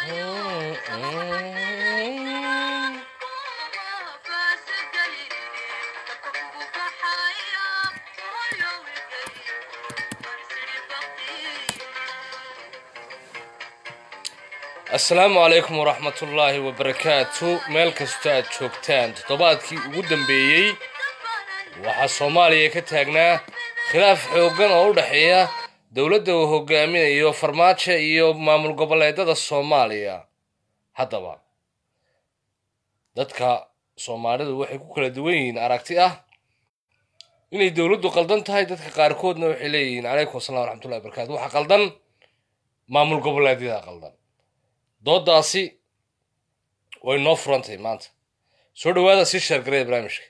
asalaamu calaykum waraxmatullaahi wabarakaatu meel kastoo aad joogtaan toddobaadkii ugu dambeeyey waxaa soomaaliya ka taagnaa khilaaf xooggan oo u dhexeeya dowladda uu hogaaminayo farmaajo iyo maamul goboleedada soomaaliya haddaba dadka soomaalidu waxay ku kala duwan yihiin aragti ah inay dowladdu qaldan tahay dadka qaarkoodna waxay leeyihiin calaykum assalam waraxmatullahi wabarakatu waxaa qaldan maamul goboleedyada qaldan doodaasi way noo furantahay maanta soo dhawaada sii sheergaraya barnaamijka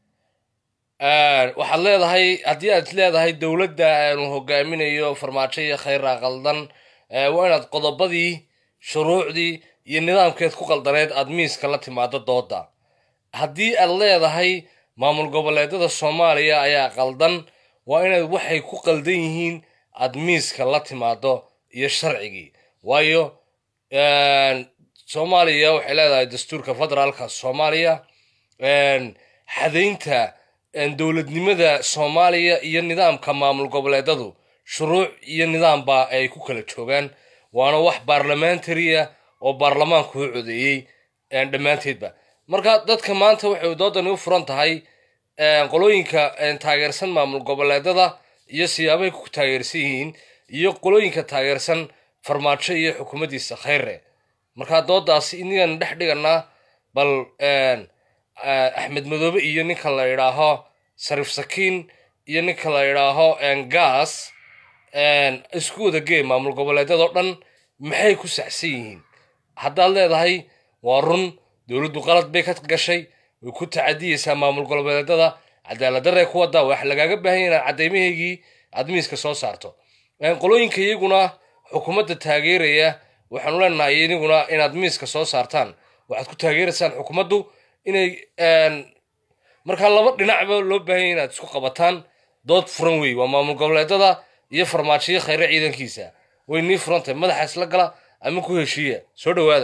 waxaad leedahay haddii aad leedahay dowladda aanu hogaaminayo farmaajo iyo khayra qaldan waa inaad qodobadii shuruucdii iyo nidaamkeed ku qaldaneed aad miiska la timaado dooda haddii aad leedahay maamul goboleedada soomaaliya ayaa qaldan waa inaad waxay ku qaldan yihiin aad miiska la timaado iyo sharcigii waayo soomaaliya waxay leedahay dastuurka federaalka soomaaliya xadaynta dowladnimada soomaaliya iyo nidaamka maamul goboleedadu shuruuc iyo nidaamba ay ku kala joogaan waana wax baarlamentaria oo baarlamaanku u codeeyey dhammaanteedba marka dadka maanta waxay doodani u furan tahay qolooyinka taageersan maamul goboleedada iyo siyaabahay ku taageersan yihiin iyo qolooyinka taageersan farmaajo iyo xukuumaddiisa khayre markaa doodaasi inigan dhex dhiganaa bal axmed madoobe iyo ninka la yidhaaho sariif sakiin iyo ninka la yidhaaho gas isku wada gee maamul goboleedyadoo dhan maxay ku saxsan yihiin haddaad leedahay waa run dowladdu qalad bay ka gashay way ku tacadiyeysaa maamul goboleedyada cadaaladdaree ku waddaa wax lagaaga baahanya inaad caddaymahaygii aad miiska soo saarto qolooyinka iyaguna xukuumadda taageeraya waxaanu leenahay idiguna inaad miiska soo saartaan waxaad ku taageeraysaan xukuumaddu inay markaa laba dhinacba loo baahanya inaad isku qabataan dood furan wey waa maamul goboleedada iyo farmaajiyo khayre ciidankiisa way nii furantahay madaxa isla gala ama ku heshiiya soo dhawaada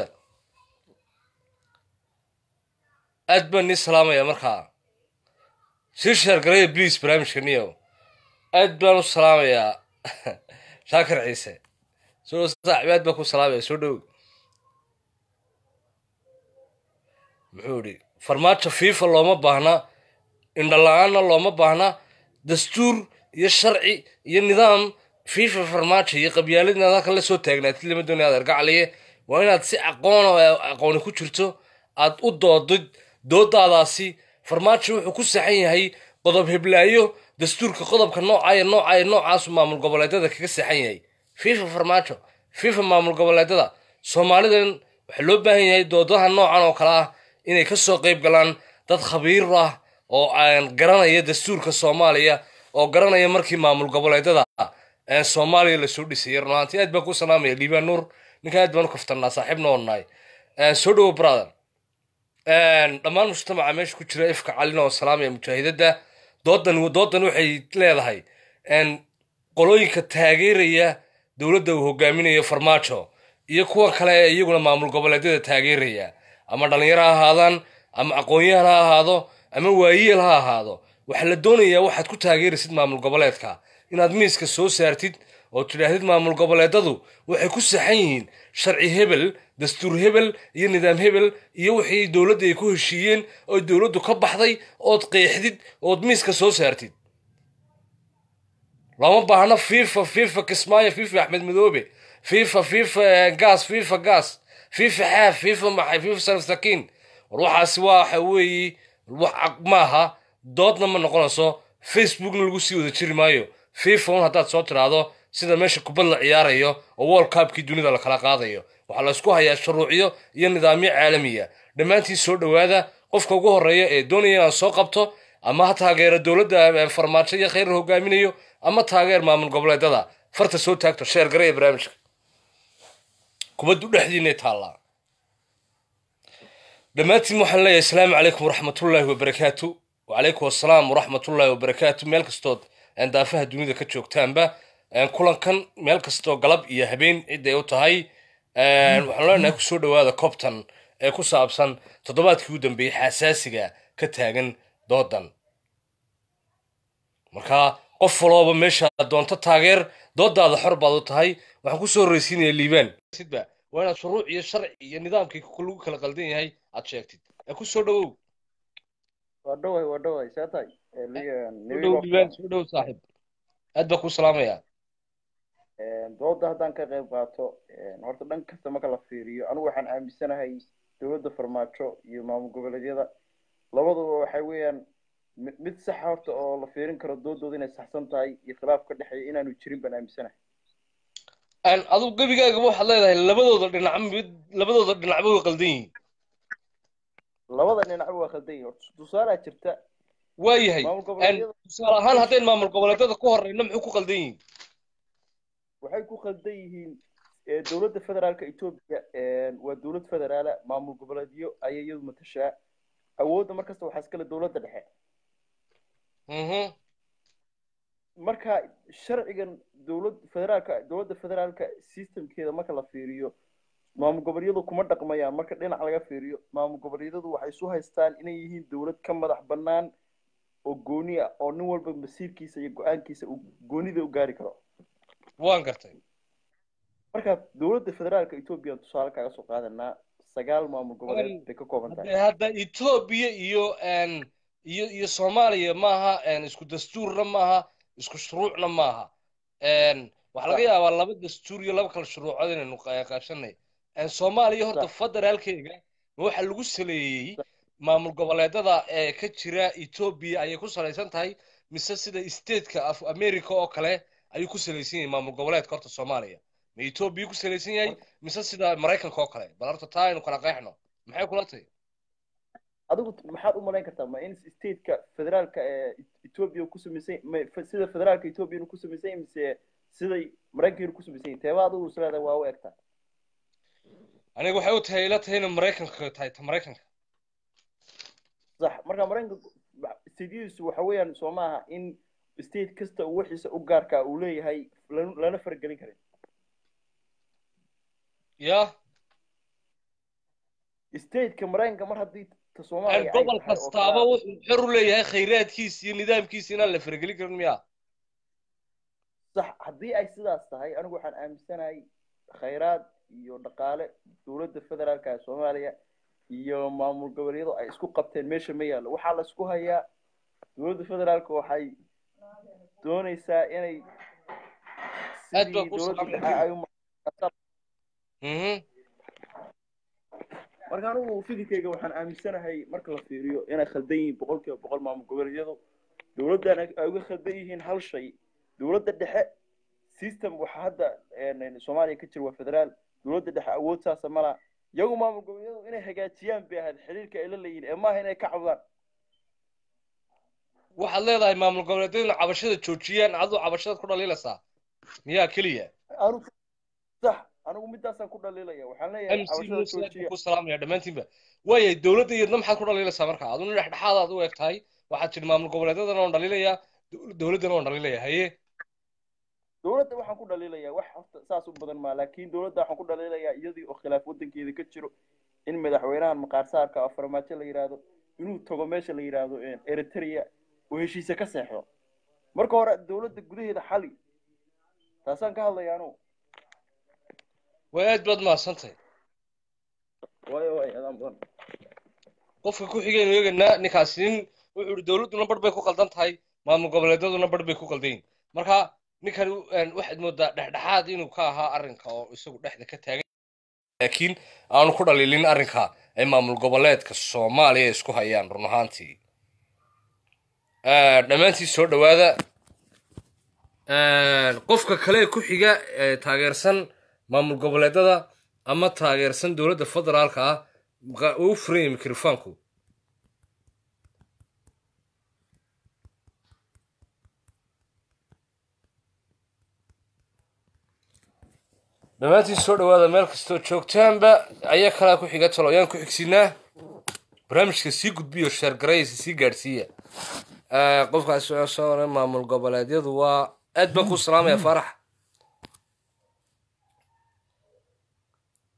aad baan nii salaamaya markaa sii sheergaraya bliis barnaamijka niyo aad baan u salaamayaa shaakir ciise soo saaxibaad baa ku salaamaya soo dhow muxuu idhi farmaajo fifa looma baahna indhala-aanna looma baahna dastuur iyo sharci iyo nidaam fifa farmaajo iyo qabyaalad inaad halkan la soo taagnaatid lama doonaya adeer gacaliye waa inaad si aqoon oo aqooni ku jirto aad u doodid doodaadaasi farmaajo wuxuu ku saxan yahay qodob heblaayo dastuurka qodobka noocaayo noocaayo noocaasu maamul goboleedyada kaga saxan yahay fifa farmaajo fifa maamul goboleedyada soomaalidan waxaa loo baahan yahay doodaha noocan oo kale ah inay kasoo qayb galaan dad khabiir ah oo aan garanaya dastuurka soomaaliya oo garanaya markii maamul goboleedyada soomaaliya lasoo dhisayay runaantii aad baan ku salaamaya liibaan nuur ninka aad baan u kaftanaa saaxiibna oo nahay soo dhowo brother dhammaan mujtamaca meesha ku jira ifka calina oo salaamaya mujaahidada doodan doodan waxay leedahay qolooyinka taageeraya dowladda uu hogaaminayo farmaajo iyo kuwa kale ee iyaguna maamul goboleedyada taageeraya ama dhallinyaro ha ahaadaan ama aqoon-yahan ha ahaado ama waayeel ha ahaado waxaa la doonayaa waxaad ku taageeraysid maamul goboleedka inaad miiska soo saartid oo tidhaahdid maamul goboleedadu waxay ku saxan yihiin sharci hebel dastuur hebel iyo nidaam hebel iyo wixii dowladda ay ku heshiiyeen oo dowladdu ka baxday ood qeexdid ood miiska soo saartid looma baahno fifa fifa kismaayo fifa axmed madoobe fifa fifa gas fifa gas fifa xaaf fifa maxay fifa sarif sakiin war waxaasi waxa weeye wax maaha doodna ma noqonayso facebookna lagu sii wada jiri maayo fifa un haddaad soo tiraahdo sida meesha kubad la ciyaarayo oo world cupkii dunida la kala qaadayo waxaa la isku hayaa shuruucyo iyo nidaamyo caalamiya dhammaantii soo dhowaada qofka ugu horreeya ee doonaya inaad soo qabto ama ha taageero dowladda farmaajo iyo khayr hogaaminayo ama taageer maamul goboleedada farta soo taagto sheer garaya barnaamijka kubaddu dhexdiinay taallaa dhammaantiin waxaan leeyahay asalaamu calaykum waraxmatullaahi wabarakaatu wacalaykum assalaam waraxmatullaahi wabarakaatu meel kastood daafaha dunida ka joogtaanba kulankan meel kastoo galab iyo habeen ciday u tahay waxaan leenahay kusoo dhawaada cobtan ee ku saabsan toddobaadkii u dambeeyey xasaasiga ka taagan doodan marka qof walooba meesha doonto taageer doodaada xor baad u tahay waxaan kusoo horreysiinaya liibaan sidba waa inaad shuruuc iyo sharci iyo nidaamkii lagu kala qaldan yahay aad sheegtid ee kusoo dhawow waa dhoway waa dhoway see tahay soo dhow liibaan soo dhow saaxiib aad baa kuu salaamayaa dooda haddaan ka qayb qaato horta dhan kasta marka la fiiriyo anigu waxaan aaminsanahay dowladda farmaajo iyo maamul goboleedyada labaduba waxay weeyaan mid saxa horta oo la fiirin karo doodooda inay saxsan tahay iyo khilaaf ka dhexeeya inaanu jirin baan aaminsanahay adigu gebigaagaba waxaad leedahay labadooda dhinac mid labadooda dhinacba way qaldan yihiin labada dhinacba waa khaldan yihin horta tusaalaa jirta waayahay tusaale ahaan haddayn maamul goboleedyada ku horeyno muxuu ku qaldan yihiin waxay ku khaldan yihiin dowladda federaalka etoobiya waa dowlad federaala maamul goboleedyo ayay iyadu matashaa awoodda markasta waxaa iskale dowladda dhexe marka sharcigan dowlad federaalka dowladda federaalka systemkeeda marka la fiiriyo maamul goboleedyadu kuma dhaqmayaan marka dhinac laga fiiriyo maamul goboleedyadu waxay isu haystaan inay yihiin dowlad ka madax bannaan oo gooni ah oo nin walba masiirkiisa iyo go-aankiisa uu goonida u gaari karo waan gartay marka dowladda federaalka etoobiya tusaale kaaga soo qaadanaa sagaal maamul goboleed bay ka kooban tahay hadda etoobiya iyo iyo iyo soomaaliya maaha isku dastuurna maaha isku shuruucna maaha waxaa laga yaabaa laba dastuur iyo laba kala shuruucood inaynu qaashanay soomaaliya horta federaalkeega waxa lagu saleeyey maamul goboleedada ee ka jira etoobiya ayay ku salaysan tahay mise sida stateka of america oo kale ayuu ku salaysan yahay maamul goboleedka horta soomaaliya ma etoobiya ku salaysan yahay mise sida maraykanka oo kale bal horta taa aynu kala qeexno maxay kula tahay adigu maxaad u malayn kartaa ma in stateka federaalka ee etoobiya ku samaysan sida federaalka etoobiya ku samaysan yahay mise siday maraykanka ku samaysan yahay teeba adigu isleedahay waa u egtaa aniga waxay u tahay ila tahay inay maraykanka tahay ta maraykanka sax marka maraykanka stateyadiisu waxa weeyaan soo maaha in state kasta uu wixiisa u gaarkaa uu leeyahay lana faragelin karin ya stateka maraykanka mar haddii ta soomaaliya gobol kastaaba wuxuu xor u leeyahay khayraadkiisa iyo nidaamkiisa inaan la faragelin karin miya sax haddii ay sidaas tahay anigu waxaan aaminsanahay khayraad iyo dhaqaale dowladda federaalka ee soomaaliya iyo maamul goboleedyadu ay isku qabteen meesha ma yaallo waxaa la isku hayaa dowladda federaalka waxay doonaysaa inay sidii dowladda dhexe ay marka anigu fikirkeyga waxaan aaminsanahay marka la fiiriyo inay khaldan yihiin boqol kiiba boqol maamul goboleedyadu dowladdan ay uga khaldan yihiin hal shay dowladda dhexe system waxa hadda soomaaliya ka jira waa federaal dowladda dhexe awood saasa mala iyagu maamul goboleedyadu inay hagaajiyaan bay ahayd xiriirka ay la leeyihin ee maaha inay ka cabdaan waxaad leedahay maamul goboleedyaduna cabashada joojiyaan aduu cabashadaad ku dhaliilaysaa miyaa keliya sax anigu midaasaan ku dhaliilaya waxaan leeyahay cabashada joojiya ku salaamaya dhammaantiinba waayay dowladda iyadna maxaad ku dhaliilaysaa marka aduna dhexdhexaadaad u eg tahay waxaad tidhi maamul goboleedyadana waan dhaliilayaa dowladdana waan dhaliilaya haye dowladda waxaan ku dhaliilayaa wax horta saas u badan maa laakiin dowladda waxaan ku dhaliilayaa iyadii oo khilaaf waddankeeda ka jiro in madaxweynahan maqaarsaarka oo farmaajo la yidhaahdo inuu tago meesha la yidhaahdo eritrea oo heshiise ka seexdo marka hore dowladda gudaheeda xali taasaan ka hadlaya anugu way aad baad mahadsantahay waayo waay adaan badan qofka ku xigaynu eegaynaa ninkaasi nin wuxuu ihi dowladduna barh bay ku qaldan tahay maamul goboleedyaduna barh bay ku qaldan yihin marka ninkan waxaad moodaa dhexdhexaad inuu ka ahaa arrinka oo isagu dhexda ka taagan laakiin aanu ku dhaliilin arrinka ay maamul goboleedka soomaaliya isku hayaan run ahaantii dhammaantii soo dhowaada qofka kale ku xiga ee taageersan maamul goboleedyada ama taageersan dowladda federaalka ah uu furanya mikrofoonku dhammaantiin soo dhowaada meel kastoo joogtaanba ayaa kalaa ku xiga talo ayaan ku xigsinaa barnaamijka sii gudbiyo sheergaraysa sii gaadhsiiya qofkaas soo oran maamul goboleedyadu waa aad baan ku salaamaya faarax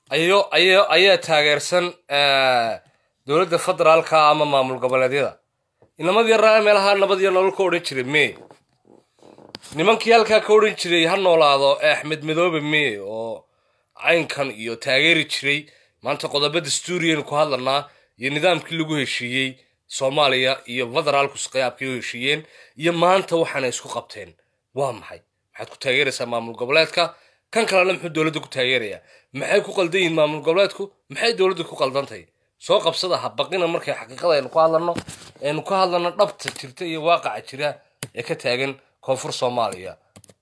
ayo ayo ayaa taageersan dowladda federaalka ama maamul goboleedyada inamadii raa meelaha nabad iyo nolol ka odhan jiray me nimankii halkaa ka odhan jiray ha noolaado axmed madoobe me oo caynkan iyo taageeri jiray maanta qodobo dastuuriyaynu ku hadlanaa iyo nidaamkii lagu heshiiyey soomaaliya iyo federaalku qayaabkay u heshiiyeen iyo maanta waxaana isku qabteen waa maxay maxaad ku taageeraysaa maamul goboleedka kan kalena muxuu dowladda ku taageerayaa maxay ku qaldan yihiin maamul goboleedku maxay dowladda ku qaldantahay soo qabsada ha baqina markay xaqiiqada aynu ku hadlano aynu ka hadlano dhabta jirta iyo waaqaca jira ee ka taagan koonfur soomaaliya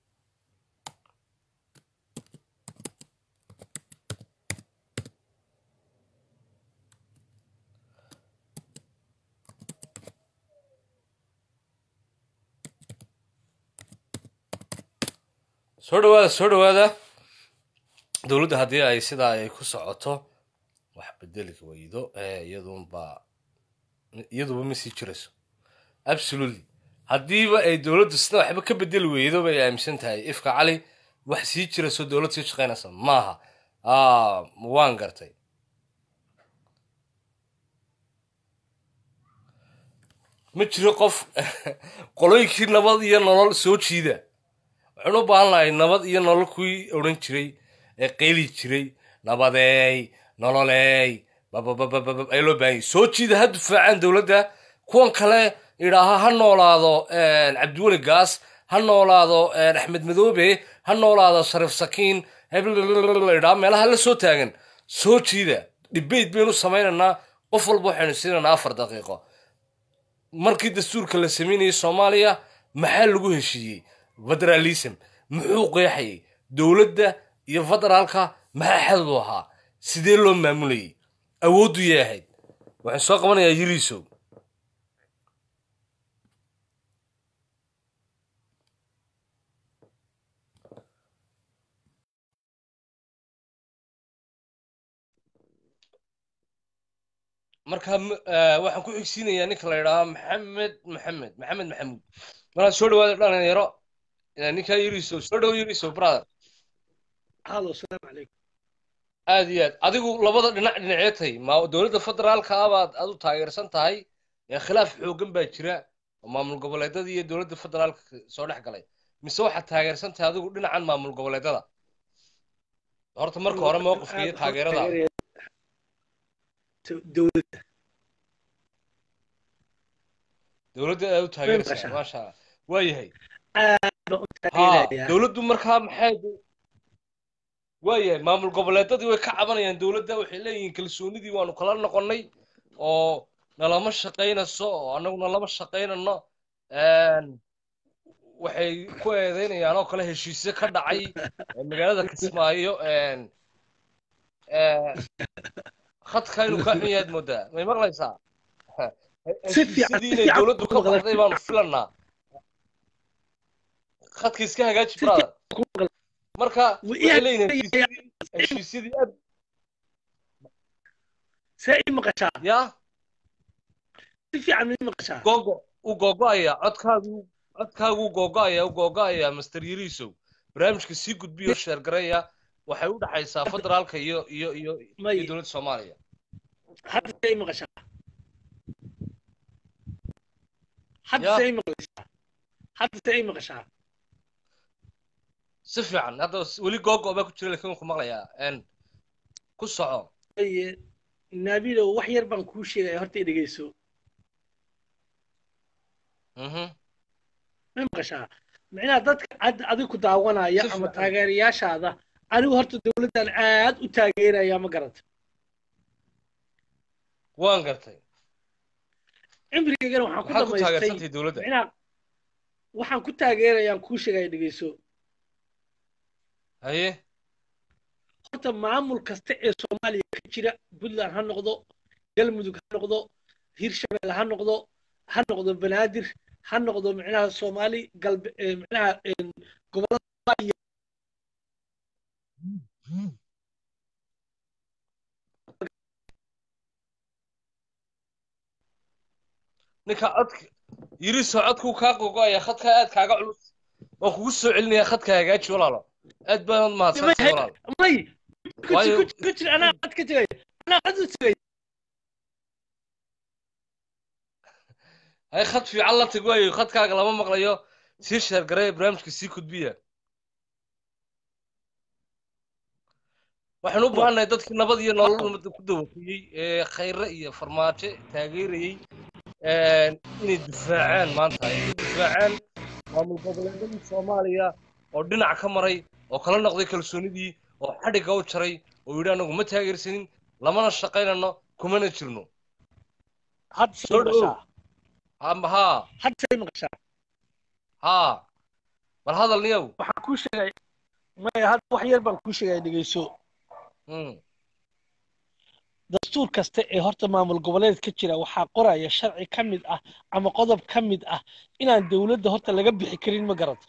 soo dhawaada soo dhawaada dowladda haddii ay sidaa ay ku socoto wax bedeli weydo iyadunbaa iyaduba ma sii jirayso absolutely haddiiba ay dowladdu sida waxba ka bedeli weydo bay aaminsan tahay ifka cali wax sii jirayso dowlad sii shaqaynaysa maaha waan gartay ma jiro qof qolooyinkii nabad iyo nolol soo jiida waxaynu u baahan lahay nabad iyo nolol kuwii odhan jiray ee qeyli jiray nabadeey nololeey bababababab ayaa loo baahanyay soo jiida ha difaacaan dowladda kuwan kale idhaaha ha noolaado cabdiweli gaas ha noolaado axmed madoobe ha noolaado shariif sakiin idhaa meelaha la soo taagan soo jiida debate baynu samaynaynaa qof walba waxaynu siinaynaa afar daqiiqo markii dastuurka la sameynayay soomaaliya maxaa lagu heshiiyey federalism muxuu qeexayay dowladda iyo federaalka maxaa xadadu ahaa sidee loo maamulayay awooddu yay ahayd waxaan soo qabanayaa yiriisow marka waxaan ku xigsiinayaa ninka la yidhaahaa maxamed maxamed maxamed maxamuud markaa soo dhawaada dhalinyaro ninkaa yiriisow soo dhawo yiriisow brother halo asalaamu calaykum aad iyo aad adigu labada dhinac dhinacee tahay ma dowladda federaalka ah baad aad u taageersan tahay ee khilaaf xooggan baa jira oo maamul goboleedada iyo dowladda federaalka soo dhex galay mise waxaad taageersan tahay adigu dhinacan maamul goboleedada horta marka hore mowqifka iyo taageerada dowladda dowladda aad u taageeraysaa maasha allah waayahay aad baan u ha taageerayaa dowladdu markaa maxay waayahay maamul goboleedadii way ka cabanayaan dowladda waxay leeyihiin kalsoonidii waanu kala noqonnay oo nalama shaqaynayso oo annaguna lama shaqaynano waxay ku eedeynayaan oo kale heshiisyo ka dhacay ee magaalada kismaayo khadka inuu ka xun yahaad moodaa may maqlaysaa Si fiican, heshiisyadii si inay fiican dowladdu ka ku maqlay. baxday baanu filannaa khadka iska hagaaji Si brother ku maqlay. marka Wuu waxay ii leeyihiin hagaajinaya. heshiisyadii heshiisyadii aad see ii maqashaa yaa si fiican ma ii maqashaa gogo u gogo'aya codkaagu codkaagu u gogo'aya u gogo'aya master yiriisow barnaamijka sii gudbiyo sheergareeya waxay u dhaxaysaa federaalka iyo iyo iyo May. iyo dowladda soomaaliya hadda see ii maqashaa hadda Ya. see ii maqlaysaa hadda see ii maqashaa si fiican hadda weli gogo baa ku jira laakiin waan ku maqlayaa n ku soco Aye, naabilow wax yar baan kuu sheegaya horta i dhegeyso mhm ma maqashaa micnaha dadka hadda adiga ku daawanaya Si ama fiican. taageerayaashaada anigu horta dowladdan aad u taageeraya ma garata waan gartay cimrigeygana waxaan ku maxaad ku dhamaystay taageersantahay dowladda micnaha waxaan ku taageerayaan kuu sheegaya dhegeyso haye horta maamul kasta ee soomaaliya ka jira puntland ha noqdo galmudug ha noqdo hirshabelle ha noqdo ha noqdo banaadir ha noqdo micnaha soomaali galbe ee micnaha een, gobollada Soomaaliya ninka codka yiriiso codkuu kaa gogo'aya khadka aad kaaga culus waan kugu soo celinayaa khadka hagaaji walaalo aad baanad mahadsantahay walaal may waayo ku jir anaa qad ka tegaya anaa qad u tegaya hay khad fiican la tag waayo khadkaaga lama maqlayo sii sheergaree barnaamijka sii kudbiya waxaan u baahannahay dadkii nabad iyo nolol ummadda ku dawafiyey ee khayre iyo farmaajo taageerayey inay difaacaan maanta inay difaacaan maamul goboleedadii soomaaliya oo dhinac ka maray oo kala noqday kalsoonidii oo xadhigga u jaray oo yidhi anagu ma taageersanin lamana shaqaynano kumana jirno hadda say Soo dhawow. maqashaa amba haa hadda say maqashaa haa bal hadal niyow waxaan kuu sheegay maya hadda wax yar baan kuu sheegaya dhegeyso Mm. dastuur kasta ee horta maamul goboleed ka jira waxaa qoraya sharci ka mid ah ama qodob ka mid ah inaan dowladda horta laga bixi karin ma garata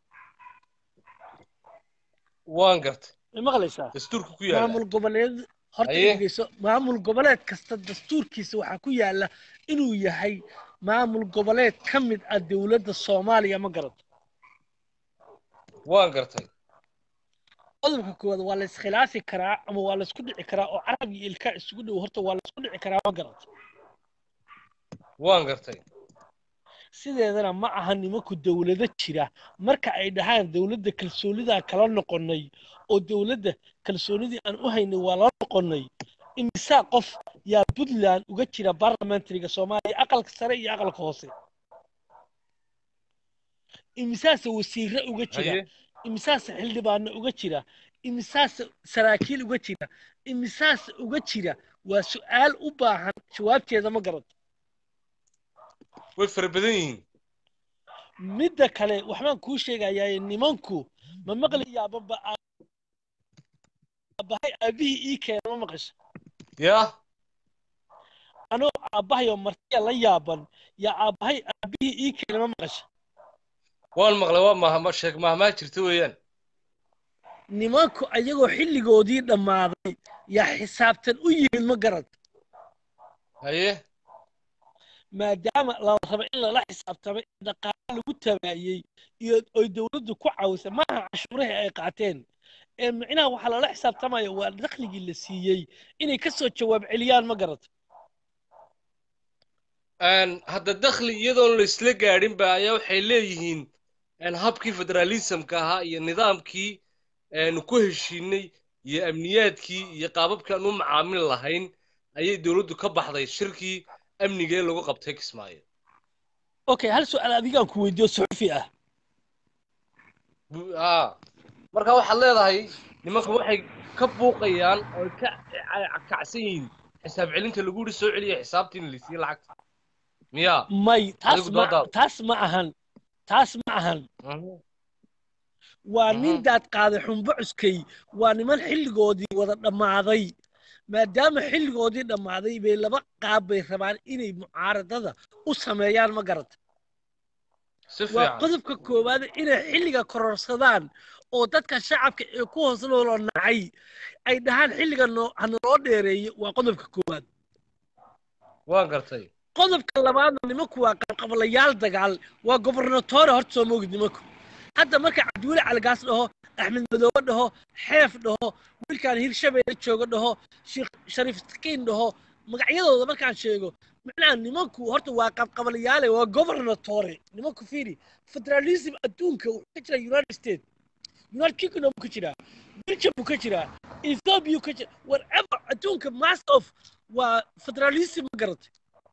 waan gartay ma maqlaysaa dastuurka ku yaala maamul goboleed horta Haye. dhegeyso maamul goboleed kasta dastuurkiisa waxaa ku yaala inuu yahay maamul goboleed ka mid ah dowladda soomaaliya ma garata waan gartay qodobka koowaad waa la iskhilaafi karaa ama waa la isku dhici karaa oo carab iyo ilkaa isugu dhow horta waa la isku dhici karaa ma garata waan gartay sideedana ma aha nimanku dowlado jira marka ay dhahaan dowladda kalsoonidaan kala noqonnay oo dowladda kalsoonidii aan u haynay waa la noqonnay imisaa qof yaa puntland uga jira barlamentariga soomaaliya aqalka sare iyo aqalka hoose imisaase wasiire uga jira haye imisaase xildhibaano uga jira imisaase saraakiil uga jira imisaase uga jira waa su-aal u baahan jawaabteeda ma garato way fara badan yihiin midda kale waxbaan kuu sheegayaa nimanku ma maqlayaababa aabbahay aabihii ii keena ma maqasha yaa anoo aabbahayo martiya la yaaban yaa aabbahay aabihii ii keena ma maqasha waan maqlay waa mahma sheeg mahmaa jirta weeyaan nimanku ayagoo xilligoodii dhammaaday yaa xisaabtan u yimid ma garad haye maadaama la raba in lala xisaabtamay dhaqaale lagu tabaayey iyo oy dowladdu ku caawisay maaha cashuurihii ay qaateen ee micnaha waxaa lala xisaabtamaya waa dakhligii la siiyey inay ka soo jawaab celiyaan ma garad hadda dakhli iyadoon la isla gaadhin ba ayaa waxay leeyihiin habkii federalismka ahaa iyo nidaamkii aanu ku heshiinay iyo amniyaadkii iyo qaababkii aan u macaamil lahayn ayay dowladdu ka baxday shirkii amniga ee lagu qabtay kismaayo okay hal su-aal adigaan ku weydiiyo suxufi ah Bu- aa marka waxaad leedahay nimanka waxay ka buuqayaan oo ka kacsan yihiin xisaab celinta lagu yidhi soo celiya xisaabtii in la siiyey lacagta miyaa may taas Adigu ma doodaada. taas ma ahan taas ma ahan Mhm. waa Mhm. nin daad qaaday xumbo cuskay waa niman xilligoodii wada dhammaaday maadaama xilligoodii dhammaaday bay laba qaab bay rabaan inay mucaaradada u sameeyaan ma garata si waa fiican qodobka koowaad inay xilliga kororsadaan oo dadka shacabka ee ku hoos nooloo nacay ay dhahaan xilliga noo- ha naloo dheereeyo waa qodobka koowaad waan gartay qodobka labaadna nimanku waa qabqablayaal dagaal waa gobernatore horta soo moogid nimanku hadda marka cabdiweli caligaas dhaho axmed madoobe dhaho xeef dhaho wiilkaan hirshabeelle joogo dhaho sheekh shariif sakiin dhaho magacyadooda markaan sheego macnaha nimanku horta waa qabqablayaale waa gobernatore nimanku fiiri federalism adduunka wuxuu ka jiraa united states united kingdom buu ka jiraa belgium buu ka jiraa ethiopia buu ka jiraa whatever adduunka mass of waa federalism ma garatay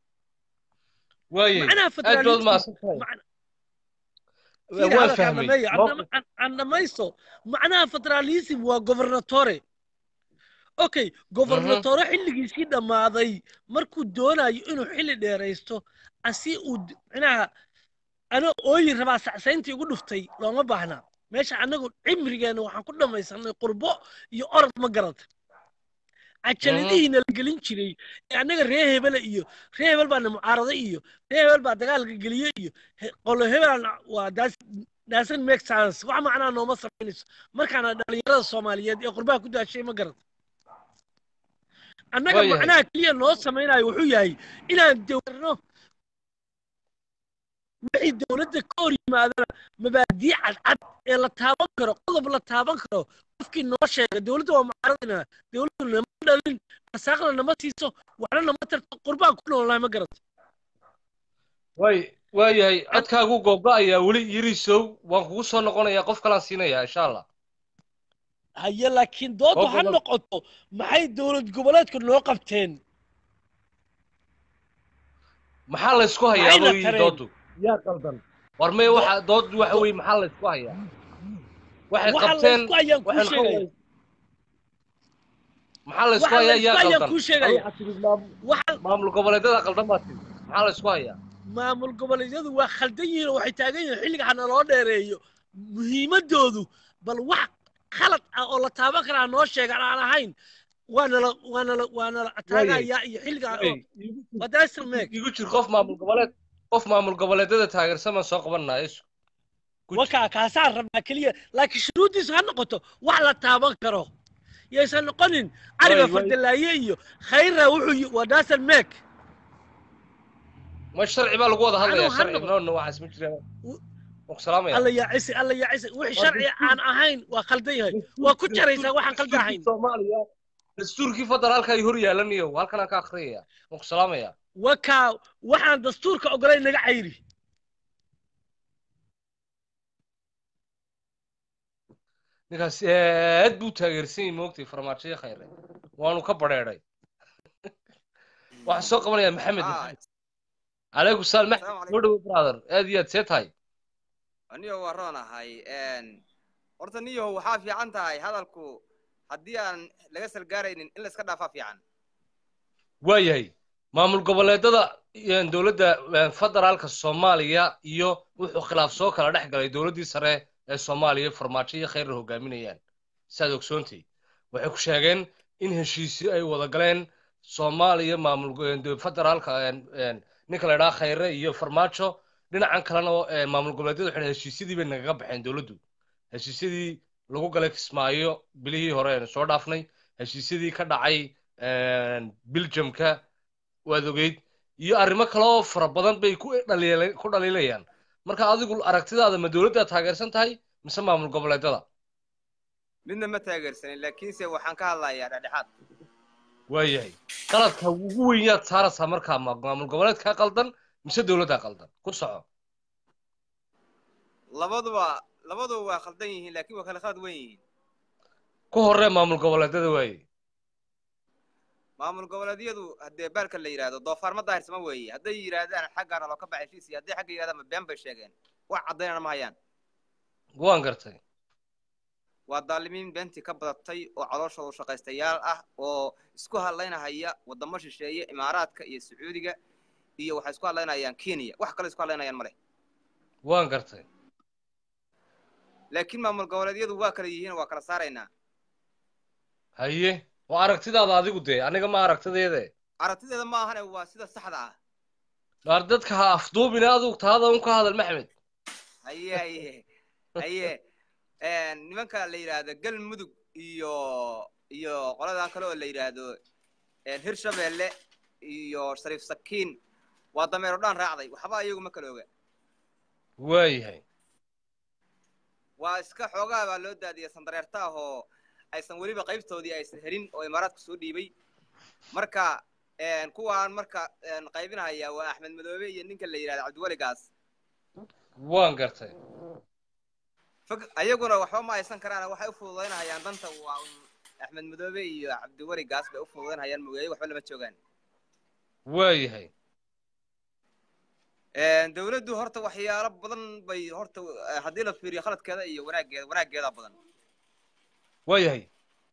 waaye معناها aad baad فدراليزم mahadsan tahay معنى waan هذا كان fahmay مي Mowqif- عندما ميسو معناها فدراليزم وغوفرناتوري اوكي غوفرناتوري xilligiisii dhammaaday markuu doonayo inuu xilli dheeraysto asi uu d- micnaha ana ooyi rabaa sacsayntii ugu dhuftay looma baahna meesha anagu cimrigeena waxaan ku dhammaysanay qurbo iyo orod ma garata cajaladihiina la gelin jiray ee annaga ree hebele iyo ree hebel baana mucaarada iyo ree hebel baa dagaalka geliye iyo he- qolo hebelan waa daas daasan make sense wax macnaa nooma samaynayso markaana dhalinyarada soomaaliyeed ee qurbaha ku daashay ma garata annaga Waayahay. macnaha keliya noo samaynayo wuxuu yahay inaan dowrno wixii dowladda ka hor yimaadana mabaadii cadcad ee la taaban karo qodob la taaban karo qofkii noo sheega dowladda waa mucaaradina dowladdu nama dhalin rasaaqna nama siiso waxna nama tarto qurbaan ku noolnahay ma garato way waayahay codkaagu googo-ayaa weli yirisow waan kugu soo noqonayaa qof kalaan siinayaa insha allah haye laakiin doodu Oo ha gobol- noqoto maxay dowlad goboleedku noo qabteen maxaa laysku hayaa Maxayna booyi tareen? doodu yaa qaldan war may waxa doodu waxa weye maxaa laysku hayaa waxay waxa qabteen laysku hayaan kuu waxayna sheegaya maxaa laysku waxa hayaa laysku yaa hayaan qaldan kuu sheegaya Waxaa tidhi maam- waxa maamul goboleedyada qaldan baa tidhi maxaa laysku hayaa maamul goboleedyadu waa khaldan yihiin oo waxay taagan yihiin xilliga ha naloo dheereeyo muhiimadoodu bal wax khalad ah oo la taaban karaa noo sheegan aan ahayn waanala waanala waanala ataagayaa iyo xilliga Wey, igu jir- wadaasir meeg igu jir qof maamul goboleed qof maamul goboleedyada taageersan baan soo qabanaa isu Ku jir. wakaa kaasaan rabnaa keliya laakiin shuruuddiisu ha noqoto wax la taaban karo yaysan noqonin cariga Way, way. fardalaaye iyo khayra wuxuu yi- wadaasir meeg ma sharci baa lagu wada hadlayaa Anuu sharci hadda- noonna waxaas ma jiraan W- waan ku salaamaya alla yaa cisi alla yaa cisi wixii Waa sharci dastuur- aan ahayn waa khaldan yahay waa ku jaraysaa waxaan khaldan ahayn soomaaliya dastuurkii federaalka ay hor yaalanayo halkan aan ka akhriyaya waan ku salaamaya wakaa waxaan dastuurka ogolayn naga cayri ninkaas aad buu taageersan yahay moogtay farmaajoyo khayre waanu ka badheedhay waxaan soo qabanayaa maxamed Ah, maxamed calaykum salaam maxamed Assalaamu soo dhawo brother aad iyo aad see tahay aniyo waa roonahay horta niyo waxaa fiican tahay hadalku haddii aan laga salgaaraynin in la iska dhaafaa fiican waayahay maamul goboleedada een, dowladda een, federaalka soomaaliya iyo wuxuu khilaaf soo kala dhex galay dowladdii sare ee soomaaliya farmaajo iyo khayrar hogaaminayaan saad ogsoontay waxay ku sheegeen in heshiisyo ay wada galeen soomaaliya maamul go- een, de- federaalka een, een, ninka la idhaha khayre iyo farmaajo dhinacan kalena oo, een, maamul goboleedyada waxay dhahay heshiisyadii bay nagaga baxeen dowladdu heshiisyadii lagu galay kismaayo bilihii hore aynu soo dhaafnay heshiisyadii ka dhacay een, Belgiumka waad ogeyd iyo arrimo kale oo fara badan bay ku dhaliila- ku dhaliilayaan marka adigu aragtidaada ma dowladda taageersan tahay mise maamul goboleedyada midna ma taageersanin laakiinse waxaan ka hadlayaa dhexdhexaad waayahay qaladka ugu weyn yaad saaraysaa markaa ma- maamul goboleedka qaldan mise dowladda qaldan ku soco labaduba labaduba waa khaldan yihiin laakiin waa kala khalad weyn yihiin ku horee maamul goboleedyada waaye maamul goboleedyadu haddee baalka la yidhaahdo doofaar ma daahirsama weeye hadday yidhaahdaan xaggaana loo ka baxay heshiis iyo hadday xagga yidhahdaan been bay sheegeen wax caddaynana ma hayaan waan gartay waa daalimiin beentii ka badatay oo calooshooda shaqaystayaal ah oo isku hadlaynahaya wadamo shisheeye imaaraadka iyo sacuudiga iyo waxay isku hadlaynayaan kenya wax kale isku hadlaynayaan male waan gartay laakiin maamul goboleedyadu waa kala yihiin waa kala saaraynaa haye waa aragtidaada adigu dee aniga ma aragtideede aragtideeda ma ahane waa sida saxda ah waar dadka ha afduubina adigu taada un ka hadal maxmed haye haye haye nimanka la yidhaahdo galmudug iyo iyo qoladan kale oo la yidhaahdo hirshabeelle iyo shariif sakiin waa dameero dhaan raacday waxba iyagu ma kala oga waayahay waa iska xoogaa baa loo daadiyay sandareerta ah oo aysan weliba qaybtoodii aysan helin oo imaaraadka soo dhiibay marka kuwaan marka qaybinahaya waa axmed madoobe iyo ninka la yidhahdo cabdiweligaas waan gartay fog ayaguna waxba ma aysan karaan waxay u fududaynahayaan danta waa un axmed madoobe iyo cabdiweligaas bay u fududaynahayaan mogeeye waxba lama joogaan waayahay dawladdu horta waxyaalo badan bay horta haddii la fiiriyo khaladkeeda iyo wanaaggeeda wanaaggeeda badan waayahay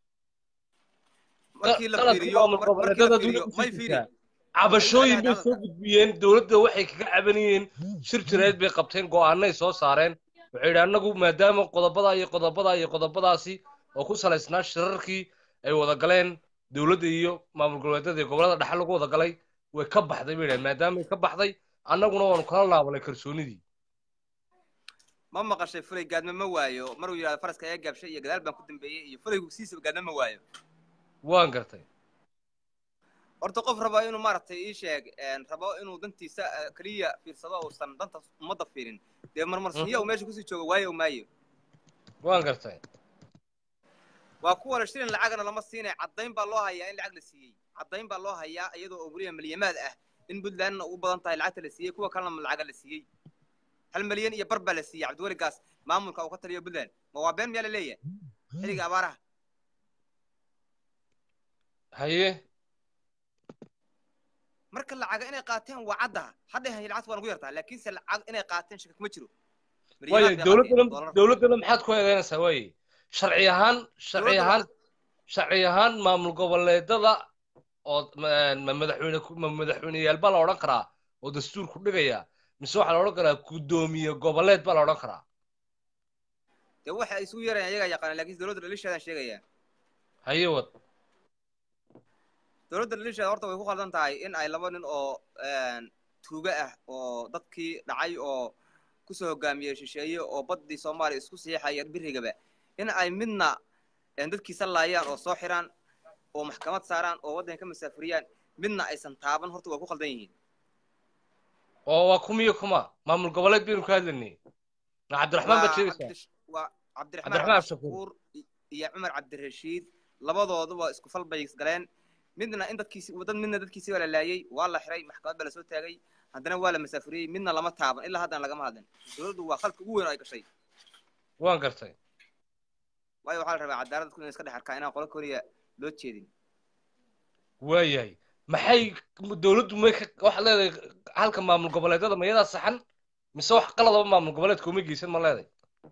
markii la qaladka fiiriyo maamul markii la goboleedyada fiiriyo dowladda may ku fiiri jirtaa cabashooyin bay soo gudbiyeen dowladda waxay kaga cabanayeen shir jireed bay qabteen go'aanay soo saareen waxay yidhi annagu maadaama qodobada iyo qodobada iyo qodobadaasi oo ku salaysnaa shirarkii ay wada galeen dowladda iyo maamul goboleedyada iyo gobolada dhexe lagu wada galay way ka baxday bay yidhahen maadaamay ka baxday annaguna waanu kala laabanay kalsoonidii ma maqashay fulay gaadma ma waayo maruu yidhahdo faraska ayaa gaabshay iyo gadaal baan ku dambeeyey iyo fulaygu siisaba gaadma ma waayo waan gartay horta qof raba inuu maaragtay ii sheeg een, rabo inuu dantiisa eh, keliya fiirsado uusan danta ummadda fiirin dee marmarsinya uu meesha kusii joogo waayo maayo waan gartay waa kuwa la shilin lacagna lama siinay caddayn baa loo hayaa in lacag la siiyey caddayn baa loo hayaa iyadoo oo weliba milyamaad ah in puntlandna ugu badan tahay lacagta la siiyey kuwa kalena lacaga la siiyey hal milyan iyo bar baa la siiyey cabdiweli gaas maamulka uu ka taliyo puntland ma waa been miyaa la leeyahay xilliga abaaraha haye marka lacaga inay qaateen waa caddaha hadhay hay lacagta waa nagu yartaa laakiinse lacag inay qaateen shaka kuma jiro waayo Milyamaad bay qaateen, dowladdana doolar. dowladdana maxaad ku eedeynaysaa waaye sharci ahaan sharci Dowladda ahaan sharci ahaan maamul goboleedada oo ma ma madaxweyne ku- ma madaxweyneyaal baa la odhan karaa oo dastuurku dhigaya mise waxaa la odhan karaa guddoomiye goboleed baa la odhan karaa dee waxa ay isugu yarayaan iyagaa yaqaana laakiin dowladda dhalisheedaan sheegaya haye wad dowladda dhalisheeda horta way ku khaldan tahay in ay laba nin oo een, tuuga ah oo dadkii dhacay oo kusoo hogaamiyey shisheeye oo baddii soomaaliya isku siixaya birigaba in ay midna een, dadkiisa laayaan oo soo xiraan oo maxkamad saaraan oo waddanka ka masaafuriyaan midna aysan taaban horta way ku khaldan yihiin oo waa kumiyo kuma maamul goboleed baynu ka hadlaynay ma cabdiraxmaan baad waa sheegaysaa Cabdish- waa cabdiraxmaan Cabdiraxmaan cabdishakuur iyo cumar cabdirashiid labadooduba isku fal bay galeen midna in dadkiisi dad midna dadkiisii waa la laayey waa la xiray maxkamad baa lasoo taagay haddana waa la masaafuriyey midna lama taaban ilaa haddana lagama hadlin dowladdu waa khalka ugu weyn oo ay gashay waan gartay waayo waxaa la rabaa cadaalad dadku inay iska dhex arkaan inaan qolo keliya loo jeedin waayahay maxay dowladdu may ka waxaad leedahay halka maamul goboleedyada mayadaa saxan mise wax qaladaba maamul goboleedka uma geysan ma leedahay